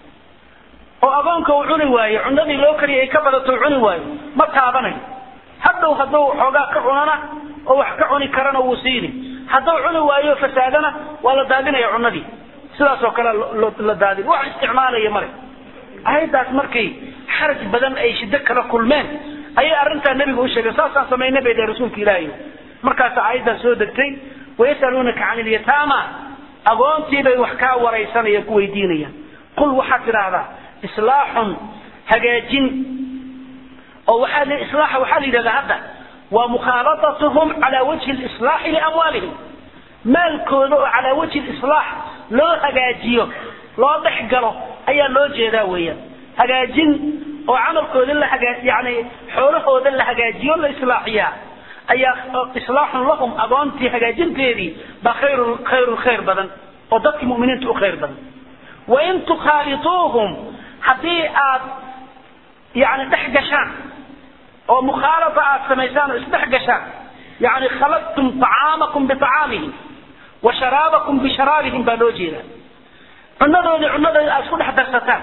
oo agoonka uu cuni waayo cunadii loo kariyay ay ka badato uu cuni waayo ma taabanayo hadhow hadduu xoogaa ka cunana oo wax ka cuni karana wuu siini hadduu cuni waayo fasaadana waa la daadinaya cunadii sidaasoo kale la daadin wax isticmaalaya male ayadaas markay xaraj badan ay shiddo kala kulmeen ayay arrintaa nebiga u sheegeen saasaan samaynay bay dee rasuulka ilaahay markaasa aayaddaa soo degtay wayasaluunaka can ilyataama agoontii bay wax kaa waraysanayaan ku weydiinayaan qul waxaad tidhaahdaa islaaxun hagaajin oo waxaa la islaaxa waxaa la yidhahdaa hadda waa mukhaalatatuhum calaa wajhi lislaaxi liamwaalihim maalkooda oo calaa wajhi lislaax loo hagaajiyo loo dhex galo ayaa loo jeedaa weeyaan hagaajin oo camalkooda la hagaa yani xoolahooda la hagaajiyo la islaaxiyaa ayaa islaaxun lahum agoontii hagaajinteedii baa khayrun khayrun khayr badan oo dadkii mu'miniinta u khayr badan wain tukhaalituuhum haddii aad yani dhex gashaan oo mukhaalata aad samaysaan oo isdhex gashaan yani khaladtum طacaamakum biطacaamihim wa sharaabakum bisharaabihim baa loo jeedaa cunadoodii cunadooda aad isku dhex darsataan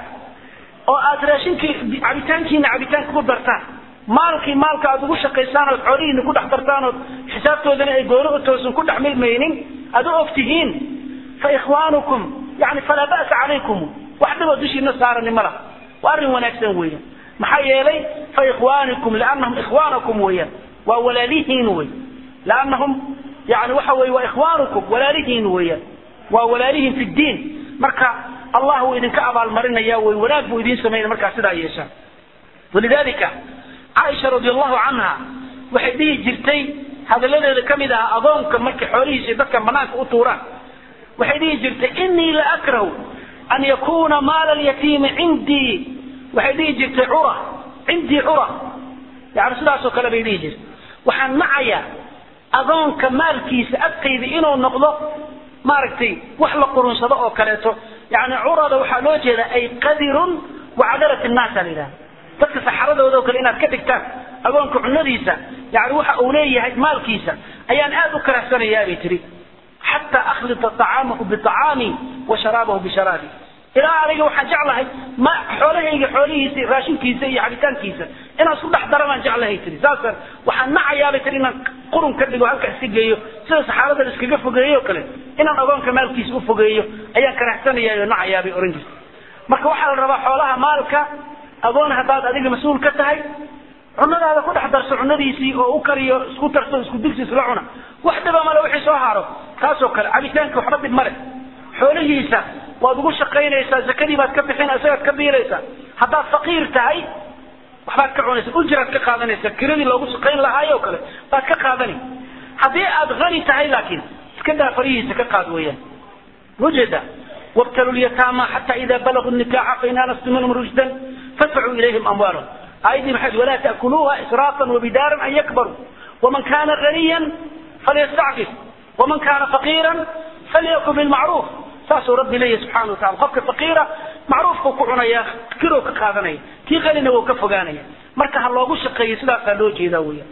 oo aad raashinkii cabitaankiina cabitaanka ku dartaan maalkii maalka aad ugu shaqaysaan ood xoolihiina ku dhex dartaan ood xisaabtoodana ay gooni u toosan ku dhex milmaynin aad u ogtihiin fa ikhwaanukum yani falaa ba'sa calaykum wax dhiboo dushiina saarani ma laha waa arrin wanaagsan weeyaan maxaa yeelay fa ikhwaanikum liannahum ikhwaanakum weeyaan waa walaalihiin wey liannahum yani waxa weye waa ikhwaanukum walaalihiin weeyaan waa walaalihiin fi ddiin marka allah wuu idinka abaalmarinaya way wanaag buu idiin samaynaya markaa sidaa yeeshaan walidalika caaisha radi allahu canha waxay dhihi jirtay hadalladeeda ka mid ahaa agoonka markay xoolihiisa dadka banaanka u tuuraan waxay dhihi jirtay inii la akrahu an yakuna maala alyatiimi cindii waxay dhihi jirtay cura cindii cura yani sidaasoo kale bay dhihi jirtay waxaan nacayaa agoonka maalkiisa agtayda inuu noqdo maaragtay wax la qurunsado oo kaleeto yani curada waxaa loo jeedaa ay qadirun wacadalat innaasa la yidhahda dadka saxaradooda oo kale inaad ka dhigtaan agoonka cunadiisa yani waxa uu leeyahay maalkiisa ayaan aad u karahsanayaa bay tihi xataa akhlita طacaamahu biطacaami wa sharaabahu bisharaabi ilaa aniga waxaan jeclahay ma xoolahayga xoolihiisa raashinkiisa iyo cabitaankiisa inaan isku dhex dara baan jeclahay tiri saasaan waxaan nacayaabay tiri inaan qurun ka dhigo halka iska geeyo sida saxaabada iskaga fogeeyo o kale inaan agoonka maalkiisa u fogeeyo ayaan karaxsanayaa oo nacayaabay ohan jirta marka waxaa la rabaa xoolaha maalka agoon haddaad adiga mas-uul ka tahay cunadaada ku dhex darso cunadiisii oo u kariyo isku darso isku digsi isla cuna wax dhiba male wixii soo haro taasoo kale cabitaanka waxba dhib male xoolihiisa waad ugu shaqaynaysaa zakadii baad ka bixin isagaad ka biilaysaa haddaad faqiir tahay waxbaad ka cunaysa ujraad ka qaadanaysa kiradii loogu shaqayn lahaayo kale baad ka qaadani haddii aad hani tahay laakiin iska daa farihiisa ka qaad weeyaan ujeeda wabtalu lyataama xata ida balaguu nikaxa fain anastum minhum rushdan fadfacuu ilayhim amwaalahum aayadii maxay walaa taakuluuha israafan wabidaaran an yakbaruu waman kana ganiyan falyastacfif waman kana faqiiran falyakun bilmacruuf saasuu rabbi leeyahy subxana wa tacala qofka faqiira macruufkuu ku cunaya kirow ka qaadanaya kii qanina wuu ka fogaanaya marka ha loogu shaqeeyo sidaasaa loo jeedaa weya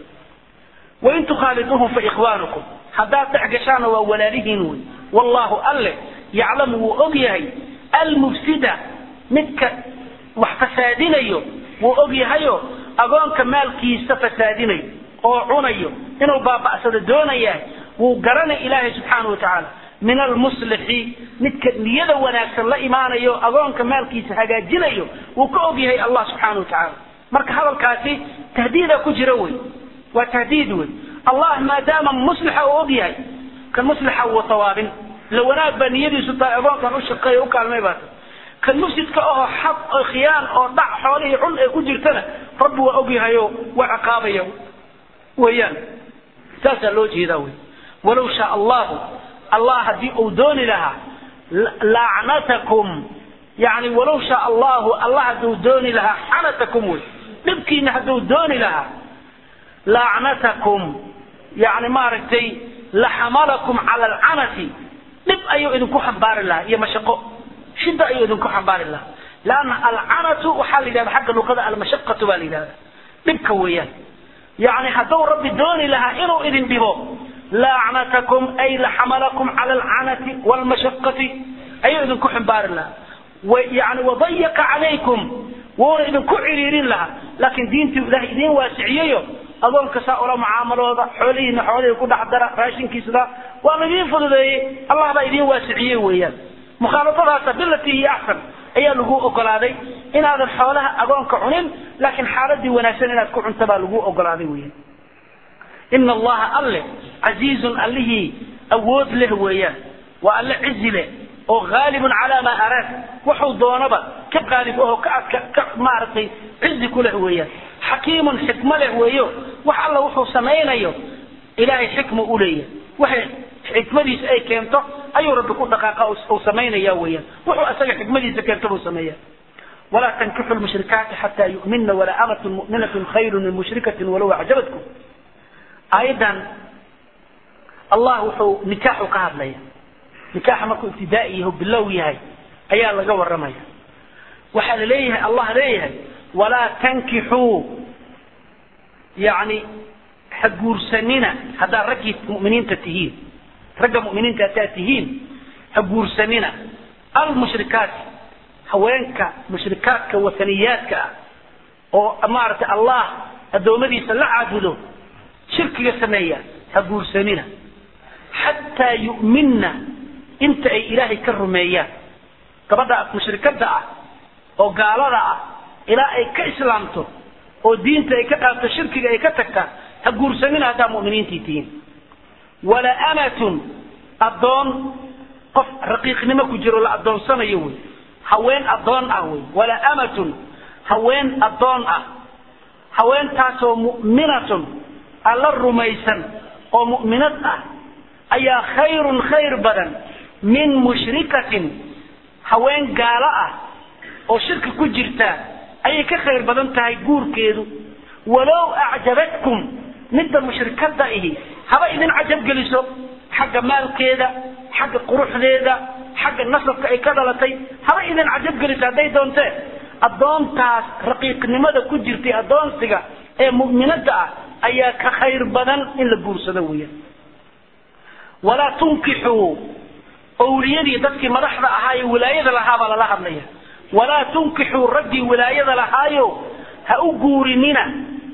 wain tukhaaliduuhum fa ikhwaanukum haddaad dhex gashaana waa walaalihiin wey wallahu alle yaclamu wuu og yahay almufsida midka wax fasaadinayo wuu og yahayo agoonka maalkiisa fasaadinayo oo cunayo inuu baaba'sado doonaya wuu garanay ilaahay subxaana wa tacaala min almuslixi midka niyada wanaagsan la imaanayo agoonka maalkiisa hagaajinayo wuu ka og yahay allah subxaana wa tacaala marka hadalkaasi tahdiida ku jira wey waa tahdiid wey allah maadaama muslixa uu og yahay kan muslixa wuu tawaabin la wanaag baa niyadiisu tahay agoonkan u shaqeeya u kaalmay baa tahay kan mufsidka ahoo xaq oo khiyaan oo dhac xoolihii cun ee ku jirtana rabbi waa og yahayo waa ciqaabaya weeyaan saasaa loo jeedaa wey walow shaa allahu allah haddii uu dooni lahaa lacnatakum yani walow shaa allahu allah hadduu dooni lahaa xanatakum wey dhibkiina hadduu dooni lahaa lacnatakum yani maaragtay laxamalakum cala alcanati dhib ayuu idinku xambaari lahaa iyo mashaqo shida ayuu idinku xambaari lahaa lanna alcanatu waxaa la yidhahda xagga luqada almashaqatu baa la yidhahda dhibka weeyaan yani hadduu rabbi dooni lahaa inuu idin dhibo lacnatakum ay laxamalakum cala alcanati wlmashaqati ayuu idinku xambaari lahaa yani wadayaqa calaykum wuuna idinku ciriirin lahaa laakiin diintii ilahay idiin waasiciyeyo adoonka saa ula mucaamalooda xoolihiina xoolihii ku dhex dara raashinkiisda waa laidiin fududeeyey allah baa idiin waasiciyey weeyaan mukhaalafadaasa bilatii hiyo axsan ayaa lagu ogolaaday inaadan xoolaha agoonka cunin laakiin xaaladii wanaagsan inaad ku cunta baa lagu ogolaaday weeyaan ina allaha alle casiizun allihii awood leh weeyaan waa alle cizi leh oo haalibun calaa maa araad wuxuu doonaba ka qaalib aho ka adka ka maaragtay cizi ku leh weeyaan xakiimun xikmo leh weeyo wax alla wuxuu samaynayo ilaahay xikma u leeyahay waxay xikmadiisa ay keento ayuu rabbi ku dhaqaaqa uu samaynaya weeyaan wuxuu asaga xikmadiisa keento buu sameeya walaa tankixu lmushrikaati xataa yu'minna walaa amatun mu'minatun khayrun min mushrikatin walow acjabatkum aayadan allah wuxuu nikaaxu ka hadlaya nikaaxa markuu ibtidaa'i yaho bilow yahay ayaa laga warramaya waxaa la leeyahay allah leeyahay walaa tankixuu yani ha guursanina haddaad raggii mu'miniinta tihiin ragga mu'miniinta haddaad tihiin ha guursanina almushrikaati haweenka mushrikaadka wataniyaadka ah oo maaragtay allah addoommadiisa la caabudo shirkiga sameeya ha guursanina xataa yu'minna inta ay ilaahay ka rumeeyaan gabadha mushrikada ah oo gaalada ah ilaa ay ka islaamto oo diinta ay ka dhaafto shirkiga ay ka tagta ha guursanina haddaa mu'miniintii tihiin wala amatun addoon qof raqiiqnimo ku jiro la addoonsanayo wey haween addoon ah wey wala amatun haween addoon ah haweentaasoo mu'minatun alla rumaysan oo mu'minad ah ayaa khayrun khayr badan min mushrikatin haween gaalo ah oo shirki ku jirta ayay ka khayr badan tahay guurkeedu walow acjabatkum midda mushrikada ihi haba idin cajab geliso xagga maalkeeda xagga quruxdeeda xagga nasabka ay ka dhalatay haba idin cajab geliso hadday doontee addoontaas raqiiqnimada ku jirtay addoonsiga ee mu'minada ah ayaa ka khayr badan in la guursado weeyaan walaa tunkixuu owliyadii dadkii madaxda ahaa ee wilaayada lahaabaa lala hadlaya walaa tunkixuu raggii wilaayada lahaayo ha u guurinina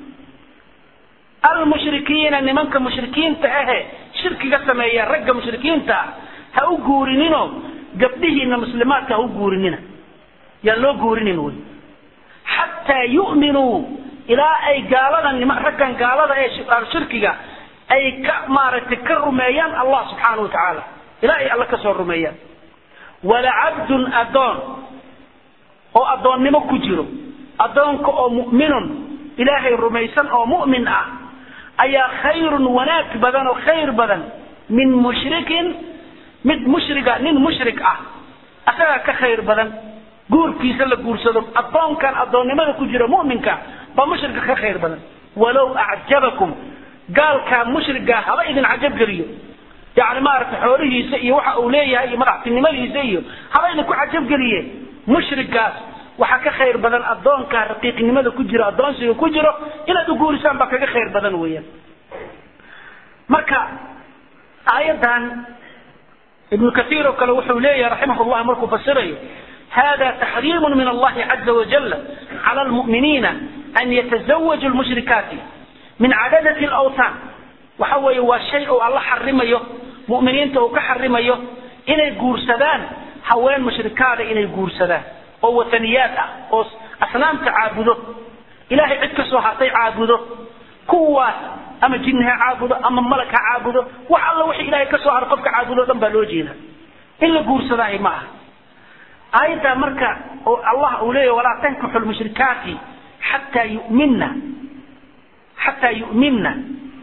almushrikiina nimanka mushrikiinta ahe shirkiga sameeya ragga mushrikiinta ah ha u guurinino gabdhihiina muslimaadka ha u guurinina yaan loo guurinin wey xataa yu'minuu ilaa ay gaalada nima raggan gaalada ee shirkiga ay ka maaragtay ka rumeeyaan allah subxaana wa tacaala ilaa ay alla ka soo rumeeyaan walacabdun addoon oo addoonnimo ku jiro addoonka oo mu'minun ilaahay rumaysan oo mu'min ah ayaa khayrun wanaag badan oo khayr badan min mushrikin mid mushriga nin mushrik ah asagaa ka khayr badan guurkiisa la guursado addoonkan addoonnimada ku jira mu'minka baa mushrika ka khayr badan walow acjabakum gaalkaa mushrigaa haba idin cajab geliyo yani maaragtay xoolihiisa iyo waxa uu leeyahay iyo madaxtinimadiisa iyo haba idinku cajab geliye mushrigaas waxaa ka khayr badan addoonkaa raqiiqnimada ku jiro addoonsiga ku jiro inaad u guurisaan baa kaga khayr badan weeyaan marka aayaddan ibnu kaiir oo kale wuxuu leeyahay raximah llah markuu fasirayo hada taxriimu min allahi caza wajala cala lmu'miniina an yatazawaju lmushrikaati min cadadati lawtaan waxa weeye waa shay uu alla xarimayo mu'miniinta uu ka xarimayo inay guursadaan haween mushrikaada inay guursadaan oo wataniyaad ah oo asnaamta caabudo ilahay cid ka soo hartay caabudo kuwaas ama jinni ha caabudo ama malag ha caabudo wax alla wixii ilahay ka soo haray qofka caabudo o dhan baa loo jeeda in la guursadaahi ma aha aayaddaa marka oo allah uu leeyahy walaa tankixu lmushrikaati xataa yu'minna xataa yu'minna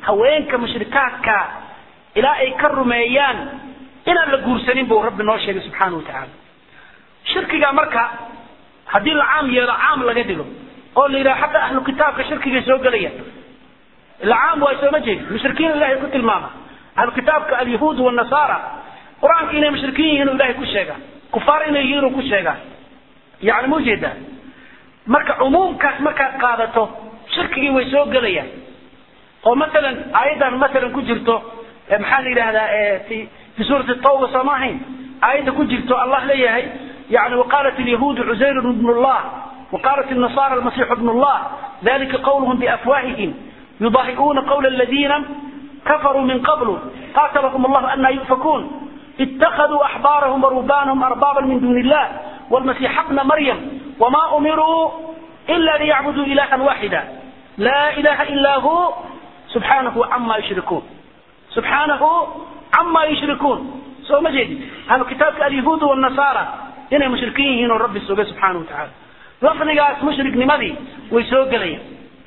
haweenka mushrikaadka ilaa ay ka rumeeyaan inaan la guursanin buu rabbi noo sheegay subxaana watacaala shirkiga marka haddii la caam yeelo caam laga dhigo oo la yidhaha xataa ahlu kitaabka shirkigay soo gelaya ila caam waa sooma jeedi mushrikiin ilahay ku tilmaama ahlu kitaabka alyahuud wanasaara qur-aanka inay mushrikiin yihiin ilahay ku sheegaa kufaar inay yihiin ku sheegaa yani ma ujeedaa marka cumuumkaas markaad qaadato shirkigii way soo gelayaan oo masalan aayaddan masalan ku jirto maxaa la yidhahdaa fi fi suurati tawba sooma ahayn aayadda ku jirto allah leeyahay yani waqaalat alyahuudu cusayr bnu llah وقالت النصارى المسيح ابن الله ذلك قولهم بأفواههم يضاهئون قول الذين كفروا من قبل قاتلهم الله أن يؤفكون اتخذوا أحبارهم ورهبانهم أربابا من دون الله والمسيح ابن مريم وما أمروا إلا ليعبدوا إلها واحدا لا إله إلا هو سبحانه عما يشركون سبحانه عما يشركون سو مجد هذا كتاب اليهود والنصارى إنهم مشركين هنا رب السبحانه سبحانه وتعالى lafdigaas mushriknimadii way soo gelayaan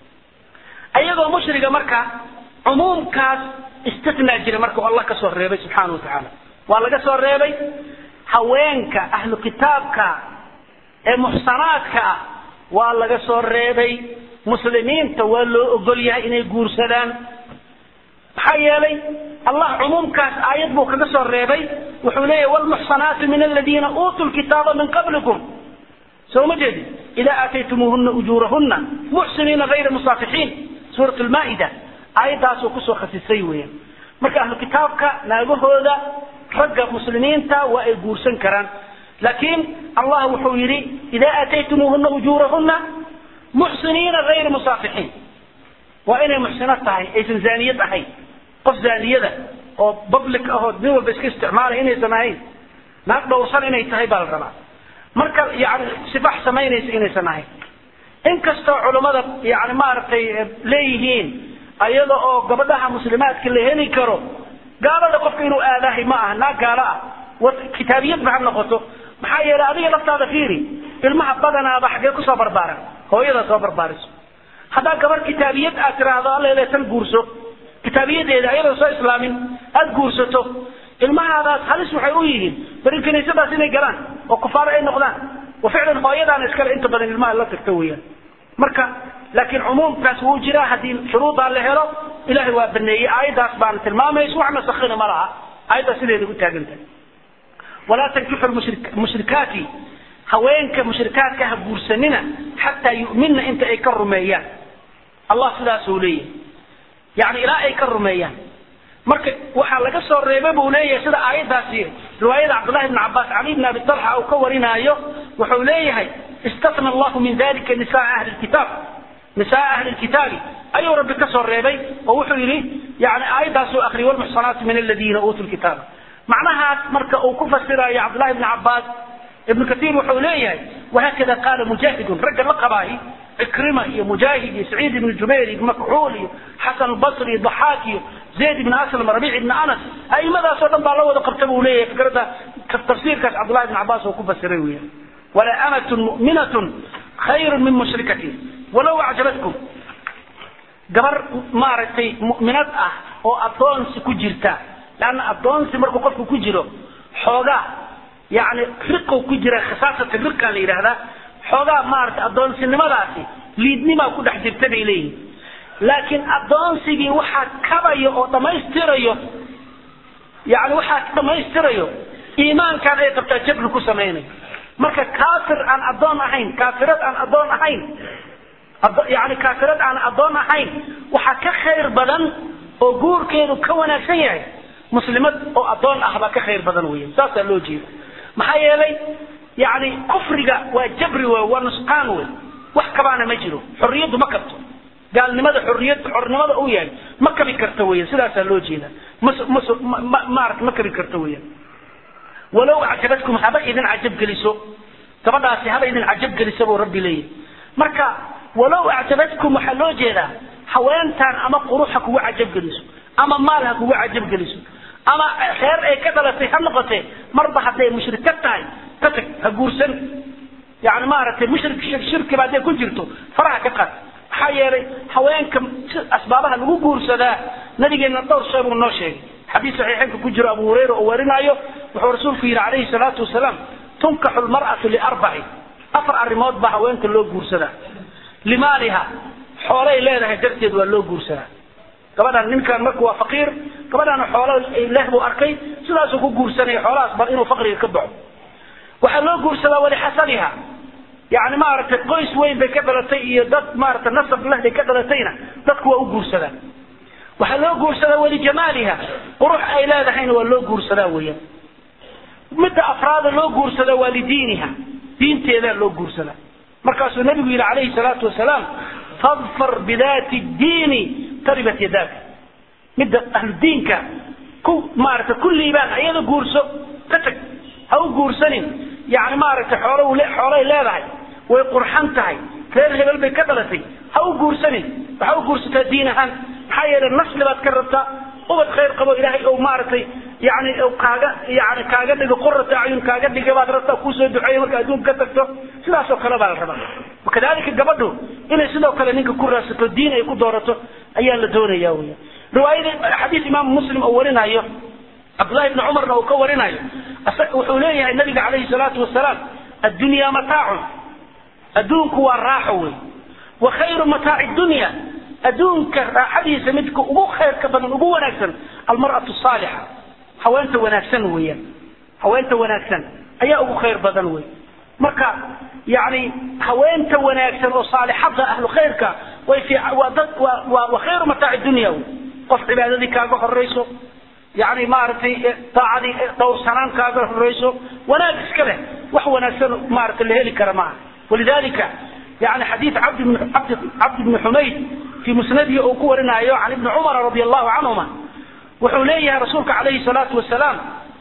ayagoo mushriga marka cumuumkaas istinaa jira marka allah ka soo reebay subxaana wa tacaala waa laga soo reebay haweenka ahlu kitaabka ee muxsanaadka ah waa laga soo reebay muslimiinta waa loo ogol yahay inay guursadaan maxaa yeelay allah cumuumkaas aayad buu kaga soo reebay wuxuu leeyahy wlmuxsanaatu min aladiina uutuu lkitaaba min qablikum soo ma jeedi idaa aataytumuuhuna ujuurahuna muxsiniina hayra musaafixiin suurat lmaa'ida aayaddaasuu kusoo khasisay weeyaan marka ahlu kitaabka naagahooda ragga muslimiinta waa ay guursan karaan laakiin allah wuxuu yidhi idaa aataytumuuhuna ujuurahuna muxsiniina hayra musaafixiin waa inay muxsino tahay aysan zaaniyad ahayn qof zaaniyada oo public ahoo nin walba iska isticmaalay inaysan ahayn naag dhowrsan inay tahay baa la rabaa marka yani sifax samaynaysa inaysan ahayn inkastoo culummada yani maaragtay leeyihiin ayada oo gabadhaha muslimaadka la heli karo gaalada qofka inuu aadahay ma aha naag gaalo ah kitaabiyadba ha noqoto maxaa yeelay adiga laftaada fiiri ilmaha badanaaba xaggee kusoo barbaaran hooyada soo barbaariso haddaa gabar kitaabiyad aad tiraahdo allele tan guurso kitaabiyadeeda ayadoo soo islaamin aad guursato ilmahaadaas halis waxay u yihiin bari kiniisadaas inay galaan oo kufaar ay noqdaan wa ficlan hooyadaana iskale inta badan ilmaha la tagta weeyaan marka laakiin cumuumkaas wuu jiraa haddii shuruudaa la helo ilahay waa baneeyey aayaddaas baana tilmaamaysa wax nasakhina ma laha aayaddaas sideeda u taagan tahay walaa tankixu mushrikaati haweenka mushrikaadka ha guursanina xataa yu'minna inta ay ka rumeeyaan allah sidaasuu leeyahay yani ilaa ay ka rumeeyaan marka waxaa laga soo reebay buu leeyahay sida aayaddaasi riwaayada cabdullahi bn cabaas cali bn abi talxa uu ka warinaayo wuxuu leeyahay istafna allahu min dalika nisaa ahli kitaab nisaa ahli lkitaabi ayuu rabbi ka soo reebay oo wuxuu yidhi yani aayaddaasuu akhriyay walmuxsanaatu min aladiina uutuu lkitaaba macnahaas marka uu ku fasirayo cabdullahi bn cabaas ibnu katiir wuxuu leeyahay wahakada qaala mujaahidun ragga la qabaahi cikrima iyo mujaahid iyo saciid ibnu jubayr iyo makxuul iyo xasan albasri iyo daxaak iyo zayd ibn aslam rabiic ibn anas aimadaasoo dhan baa la wada qabta buu leeyahay fikradda tafsiirkaas cabdullahi ibn cabaas oo ku fasiray weya walaa amatun mu'minatun khayrun min mushrikatin walow acjabatkum gabar maaragtay mu'minad ah oo addoonsi ku jirta leanna addoonsi markuu qofku ku jiro xoogaa yani riqow ku jira khisaasata riqaa la yidhahdaa xoogaa maaragtay addoonsinimadaasi liidnimaa ku dhex jirta bay leeyihin laakiin addoonsigii waxaa kabayo oo dhammaystirayo yani waxaa dhammaystirayo iimaankan ay qabtaa jabri ku samaynayo marka kaafir aan addoon ahayn kaafirad aan addoon ahayn yani kaafirad aan addoon ahayn waxaa ka khayr badan oo guurkeedu ka wanaagsan yahay muslimad oo addoon ah baa ka khayr badan weya saasaa loo jeeda maxaa yeelay yani kufriga waa jabri wey waa nusqaan wey wax kabaana ma jiro xorriyaddu ma kabto gaalnimada xorriyad xornimada uu yahay ma kabi karta weya sidaasaa loo jeeda maarata ma kabi karta weya walow acjabadkum haba idin cajab geliso gabadhaasi haba idin cajab geliso buu rabbi leeyahy marka walow acjabadkum waxaa loo jeedaa haweentaan ama qurux ha kugu cajab geliso ama maal ha kugu cajab geliso ama reer ay ka dhalatay ha noqotee marba hadday mushrika tahay ka tag ha guursan yani maaragtay mushrik shirkiba hadday ku jirto faraha ka qaad maxaa yeelay haweenka asbaabaha lagu guursadaa nabigeena dhowr shay buu noo sheegay xadiis saxiixeynka ku jiro abu hurayra oo warinaayo wuxuu rasuulku yidhi calayhi salaatu wasalaam tunkaxu lmar'atu liarbaci afar arrimood baa haweenka loo guursadaa limaaliha xoolay leedahay darteed waa loo guursadaa gabadhan ninkan marku waa faqiir gabadhan xoolo leh buu arkay sidaasuu ku guursanaya xoolahaas bar inuu faqriga ka baxo waxaa loo guursadaa walixasaniha yani maaragtay qoys weyn bay ka dhalatay iyo dad maaragtay nasab leh bay ka dhalatayna dadku waa u guursadaa waxaa loo guursadaa walijamaaliha qurux ay leedahayna waa loo guursadaa weeyaan midda afraada loo guursadaa waa lidiiniha diinteedaa loo guursadaa markaasuu nabigu yidhi calayhi salaatu wasalaam fadfar bidaati diini taribat yadaaka midda ahludiinka ku maaragtay kulliibaan ayada guurso ka tag ha u guursanin yani maaragtay xoolo xoolay leedahay way qurxan tahay reer hebel bay ka dhalatay ha u guursanin waxa u guursataa diin ahaan maxaa yeelay nasli baad ka rabtaa ubad khayr qabo ilaahay ou maaragtay yani kaaga yani kaaga dhigo qurata acyun kaaga dhiga baad rabtaa kuusoo duceeya marka adduunka ka tagto sidaasoo kale baa la rabaa wakadalika gabadhu inay sidoo kale ninka ku raadsato diin ay ku doorato ayaa la doonaya weya riwaayada xadiis imaamu muslim oo warinayo cabdullahi ibni cumarna uu ka warinayo wuxuu leeyahay nabiga calayhi salaatu wasalaam addunya mataacun adduunku waa raaxo wey wa khayru mataaci dunya adduunka raaxadiisa midka ugu khayrka badan ugu wanaagsan almar'atu saalixa haweenta wanaagsan weeyaan haweenta wanaagsan ayaa ugu khayr badan wey marka yani haweenta wanaagsan oo saalixada ahlu khayrka way fi waa dad waa waa wa khayru mataaci dunya wey qof cibaadadii kaaga horeyso yani maaragtay daacadii dhowrsanaan kaaga horeyso wanaag iska leh wax wanaagsan maaragtay la heli kara maaha walidalika yani xadiid cabdi bn cabdi cabdi bni xumayd fi musnadihi uu ku warinayo can ibni cumara radi allahu canhuma wuxuu leeyahay rasuulka calayhi salaatu wasalaam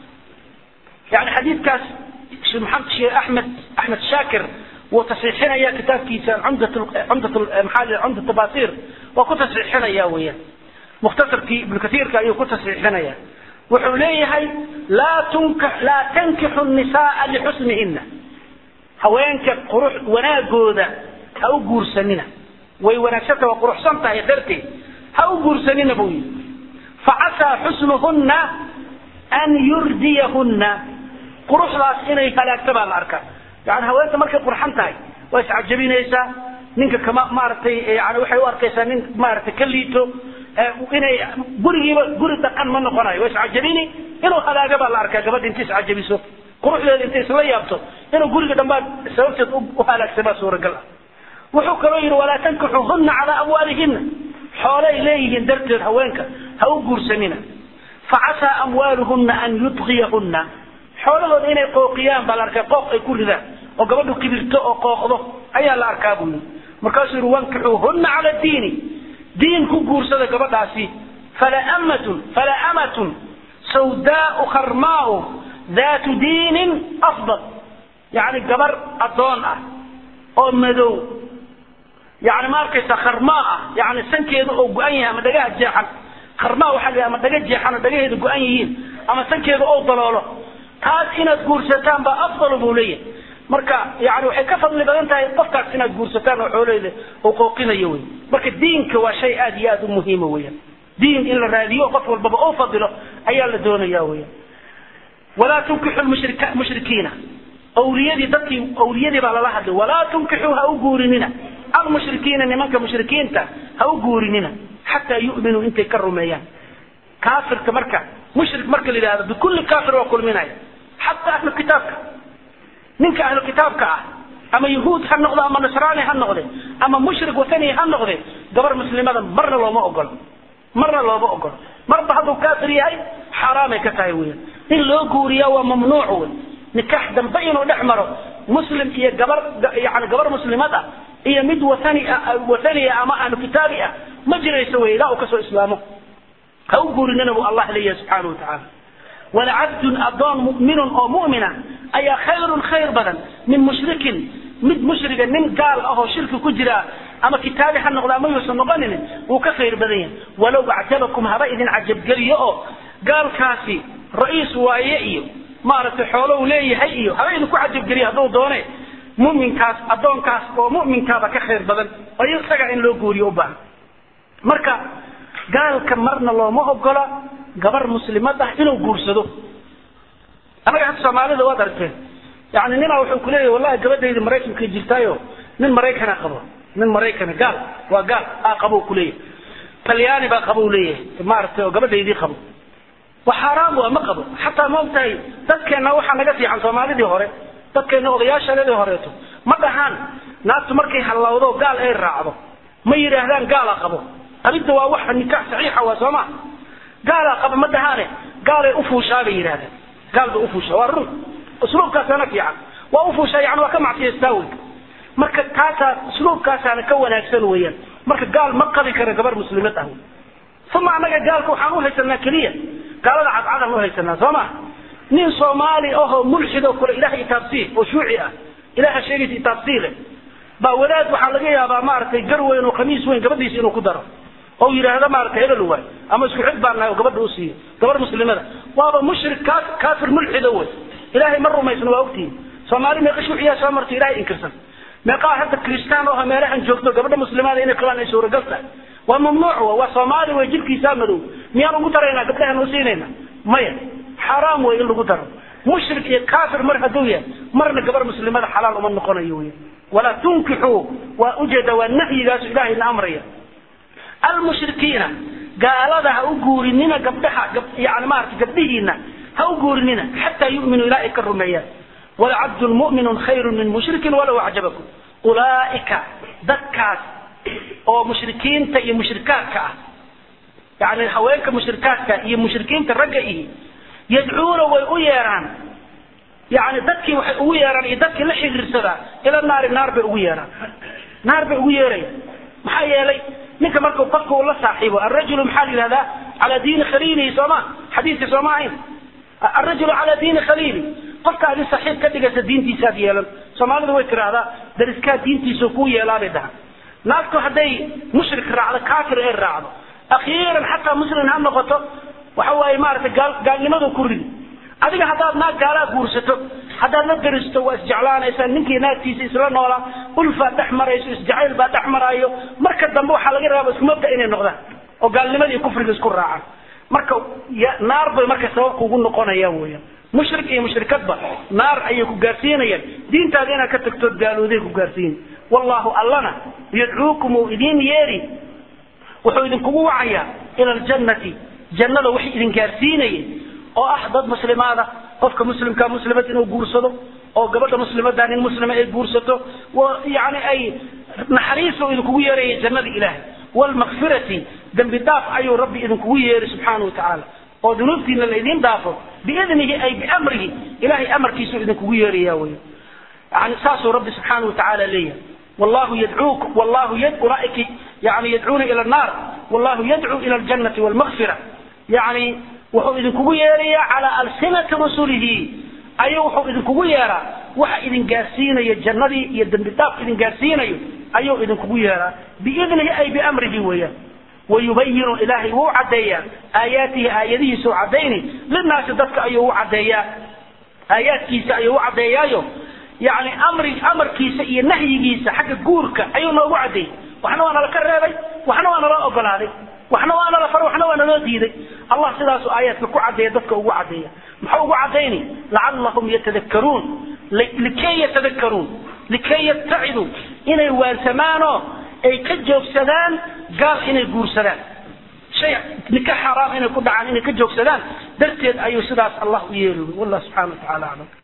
yani xadiidkaas sheekh maxamed sheekh axmed axmed shaakir wuu tasxiixinaya kitaabkiisa cumdat cumdat maxaa cumdat tabaasir waa ku tasxiixinaya weeyaan mukhtasarkii ibnu katiirka ayuu ku tasxiixinaya wuxuu leeyahay laa tunka laa tankixu nisaaa lixusnihina haweenka qurux wanaagooda ha u guursanina way wanaagsanta waa quruxsan tahay darteed ha u guursanina buu yidhi facasaa xusnuhunna an yurdiyahunna quruxdaas inay halaagta baa la arkaa yani haweenta markay qurxan tahay waa iscajabinaysaa ninka kama maaragtay yani waxay u arkaysaa nin maaragtay ka liito inay gurigiiba guri dhaqan ma noqonayo waa iscajabini inuu halaaga baa la arkaa gabadha inta iscajabiso quruxdeeda intay isla yaabto inuu guriga dhambaad sababteed u halaagsamaa suuragal ah wuxuu kaloo yidhi walaa tankixuhunna calaa amwaalihina xoolay leeyihiin darteed haweenka ha u guursanina facasaa amwaaluhunna an yudqiyahunna xoolahooda inay qooqiyaan baa la arkaa qooq ay ku ridaan oo gabadhu kibirto oo qooqdo ayaa la arkaa buu yidhi markaasuu yidhi wankixuuhunna cala diini diin ku guursada gabadhaasi fala amatun fala amatun sawdaau kharmaau daatu diinin afdal yani gabar addoon ah oo madow yani ma arkaysa kharmaa ah yani sankeedu oo go-an yahay ama dhagaha jeexan kharmaa waxaa la ama dhaga jeexan oo dhagaheedu go-an yihiin ama sankeedu oo daloolo taas inaad guursataan baa afdalu buu leeyahay marka yani waxay ka fadli badan tahay qofkaas inaad guursataan oo xooleyda uu qooqinayo wey marka diinka waa shay aad iyo aad u muhiima weeyaan diin in la raadiyo qof walbaba uu fadilo ayaa la doonaya weeyaan walaa tunkixu mushrikiina awliyadii dadkii awliyadii baa lala hadlay walaa tunkixuu ha u guurinina almushrikiina nimanka mushrikiinta ha u guurinina xataa yu'minuu intay ka rumeeyaan kaafirka marka mushrik marka la yidhahdo bikulli kaafir waa kulminaya xataa ahlu kitaabka ninka ahlu kitaabka ah ama yahuud ha noqdo ama nasraani ha noqde ama mushrik watani ha noqde gabar muslimada marna looma ogolo marna looma ogolo marba hadduu kaafir yahay xaaraamay ka tahay weyan in loo guuriya waa mamnuuc wey nikaax dambe inuu dhex maro muslim iyo gabar yani gabar muslimad ah iyo mid watani wataniya ama ahlu kitaabi ah ma jirayso wey ilaa uu kasoo islaamo ha u guurinana buu allah leeyahay subxaanahu watacaala walacabdun adoon mu'minun oo mu'mina ayaa khayrun khayr badan min mushrikin mid mushriga nin gaal ahoo shirki ku jira ama kitaabi ha noqdo ama yuusan noqonin wuu ka khayr badan yahay walow acjabakum haba idin cajabgeliyo oo gaalkaasi ra'iis waaye iyo maaragtay xoolo uu leeyahay iyo haba idinku cajabgeliyo hadduu doone muminkaas addoonkaas oo muminkaaba ka khayr badan oo isaga in loo guuriyo u baahan marka gaalka marna looma ogola gabar muslimad ah inuu guursado anaga hadda soomaalida waad aragteen yani ninaa wuxuu kuleeyahy wallahi gabadhayda maraykanka jirtaayo nin maraykana qabo nin maraykana gaal waa gaal aa qabo kuleeyahay talyaani baa qabo leeyahay maaragtay oo gabadhaydii qabo wa xaaraam waa ma qabo xataa ma ogtahay dadkeenna waxaa naga fiican soomaalidii hore dadkeenna odayaashadeedii horeeto ma dhahaan naagtu markay hallawdo gaal ay raacdo ma yidhaahdaan gaala qabo arrinta waa wax nikaax saxiixa waa soo ma gaalaa qaba ma dhahaane gaalay ufuushaa bay yidhahdaan gaal bay ufuushaa waa run usluubkaasaana fiican waa ufuushaa yani waa ka macsiyaystaa wey marka taasaa usluubkaasaana ka wanaagsan weeyaan marka gaal ma qabi kara gabar muslimad ah uma annaga gaalka waxaan uhaysanaa keliya gaalada cadcadan uhaysanaa soo ma nin soomaali ahoo mulxid oo kale ilaah itaabsii oo shuuci ah ilaha sheegaysa itaabsii leh baa wadaad waxaa laga yaabaa maaragtay gar weyn oo khamiis weyn gabadhiisa inuu ku daro oo yidhaahdo maaragtay hebel waay ama isku xid baan nahay oo gabadha u siiyo gabar muslimada waaba mushrik ka kaafir mulxida wey ilaahay ma rumaysno waa ogtihin soomaali meeqa shuuciyaa soo marto ilahay inkirsan meeqaa hadda kristaan oo meelahan joogto gabadha muslimaada inay qabaan ay suuragal tahay waa mamnuuc wa waa soomaali wey jidhkiisaa madow miyaan ugu daraynaa gabdhahan u siinayna maya xaraam wey in lagu daro mushrik iyo kaafir mar hadduu yahay marna gabar muslimada xalaal uma noqonayo wey walaa tunkixuu waa ujeeda waa nahyigaasu ilahayna amraya almushrikiina gaalada ha u guurinina gabdhaha yani maarata gabdhihiina ha u guurinina xataa yu'minuu ilaa ay ka rumeeyaan walcabdu mu'minu khayru min mushrikin walow acjabakum ulaaika dadkaas oo mushrikiinta iyo mushrikaadka ah yani haweenka mushrikaadka iyo mushrikiinta ragga ihi yadcuuna way u yeeraan yani dadkii waxay ugu yeeraan iyo dadkii la xiriirsadaa ila naari naar bay ugu yeeraan naar bay ugu yeerayaan maxaa yeelay ninka marku qofka uu la saaxiibo arajulu maxaa la yihahdaa calaa diini khaliilihi sooma xadiiska sooma ahayn arajulu calaa diini khaliili qofka adi saxiib ka dhigaysa diintiisaad yeelan soomaalidu way tiraahdaa dariskaa diintiisa kuu yeelaabay dhahan naagtu hadday mushrik raacdo kaafir ay raacdo akhiiran xataa muslim ha noqoto waxa waaye maaragtay gaal gaalnimadu ku ridi adiga haddaad naag gaalaa guursato haddaad la daristo waa isjeclaanaysaa ninkii naagtiisa isla noolaa ulfaa dhex marayso isjacayl baa dhex maraayo marka dambe waxaa laga raaba isku mabda inay noqdaan oo gaalnimadii iyo kufriga isku raacaan marka naar bay marka sababka ugu noqonayaan weeyaan mushrik iyo mushrikadba naar ayay ku gaarsiinayaan diintaada inaad ka tagtood gaalooday ku gaarsiin wallahu allana yadcuukum uu idiin yeeri wuxuu idinkugu wacayaa ila aljannati jannada wax idin gaarsiinaya oo ah dad muslimaada qofka muslimka muslimad inuu guursado oo gabadha muslimada nin muslima ay guursato yani ay naxariis idinkugu yeeraya jannada ilaahay wlmakfirati dembi dhaaf ayuu rabbi idinkugu yeeri subxaana wa tacaala oo dunuubtiina la idiin dhaafo biidnihi ay biamrihi ilahay amarkiisuu idinkugu yeeraya wey yani saasuu rabbi subxaana wa tacaala leeyahay wallahu yadcuuk wallahu ulaaika yani yadcuuna ila annaar wallahu yadcuu ila aljannati walmakfira yani wuxuu idinkugu yeerayaa calaa alsinati rusulihi ayuu wuxuu idinkugu yeeraa waxa idin gaarsiinayo jannadii iyo dembi dhaaf idin gaarsiinayo ayuu idinkugu yeeraa biidnihi ay biamrihi weeyaan wayubayinu ilaahay wuu caddeeyaa aayaatihi aayadihiisuu caddayni linaasi dadka ayuu u caddeeyaa aayaadkiisa ayuu u caddeeyaayo yani amri amarkiisa iyo nahyigiisa xagga guurka ayuu noogu caddeeyey waxna waa nala ka reebay waxna waa naloo ogolaaday waxna waa nala far waxna waa naloo diiday allah sidaasuu aayaadka ku caddeeya dadka ugu caddeeya muxuu ugu caddayni lacallahum yatadakkaruun likay yatadakkaruun likay yattaciduu inay waansamaanoo ay ka joogsadaan gaal inay guursadaan shay nika xaaraam inay ku dhacaan inay ka joogsadaan darteed ayuu sidaas allah u yeeli wallah subxana wa tacala aclam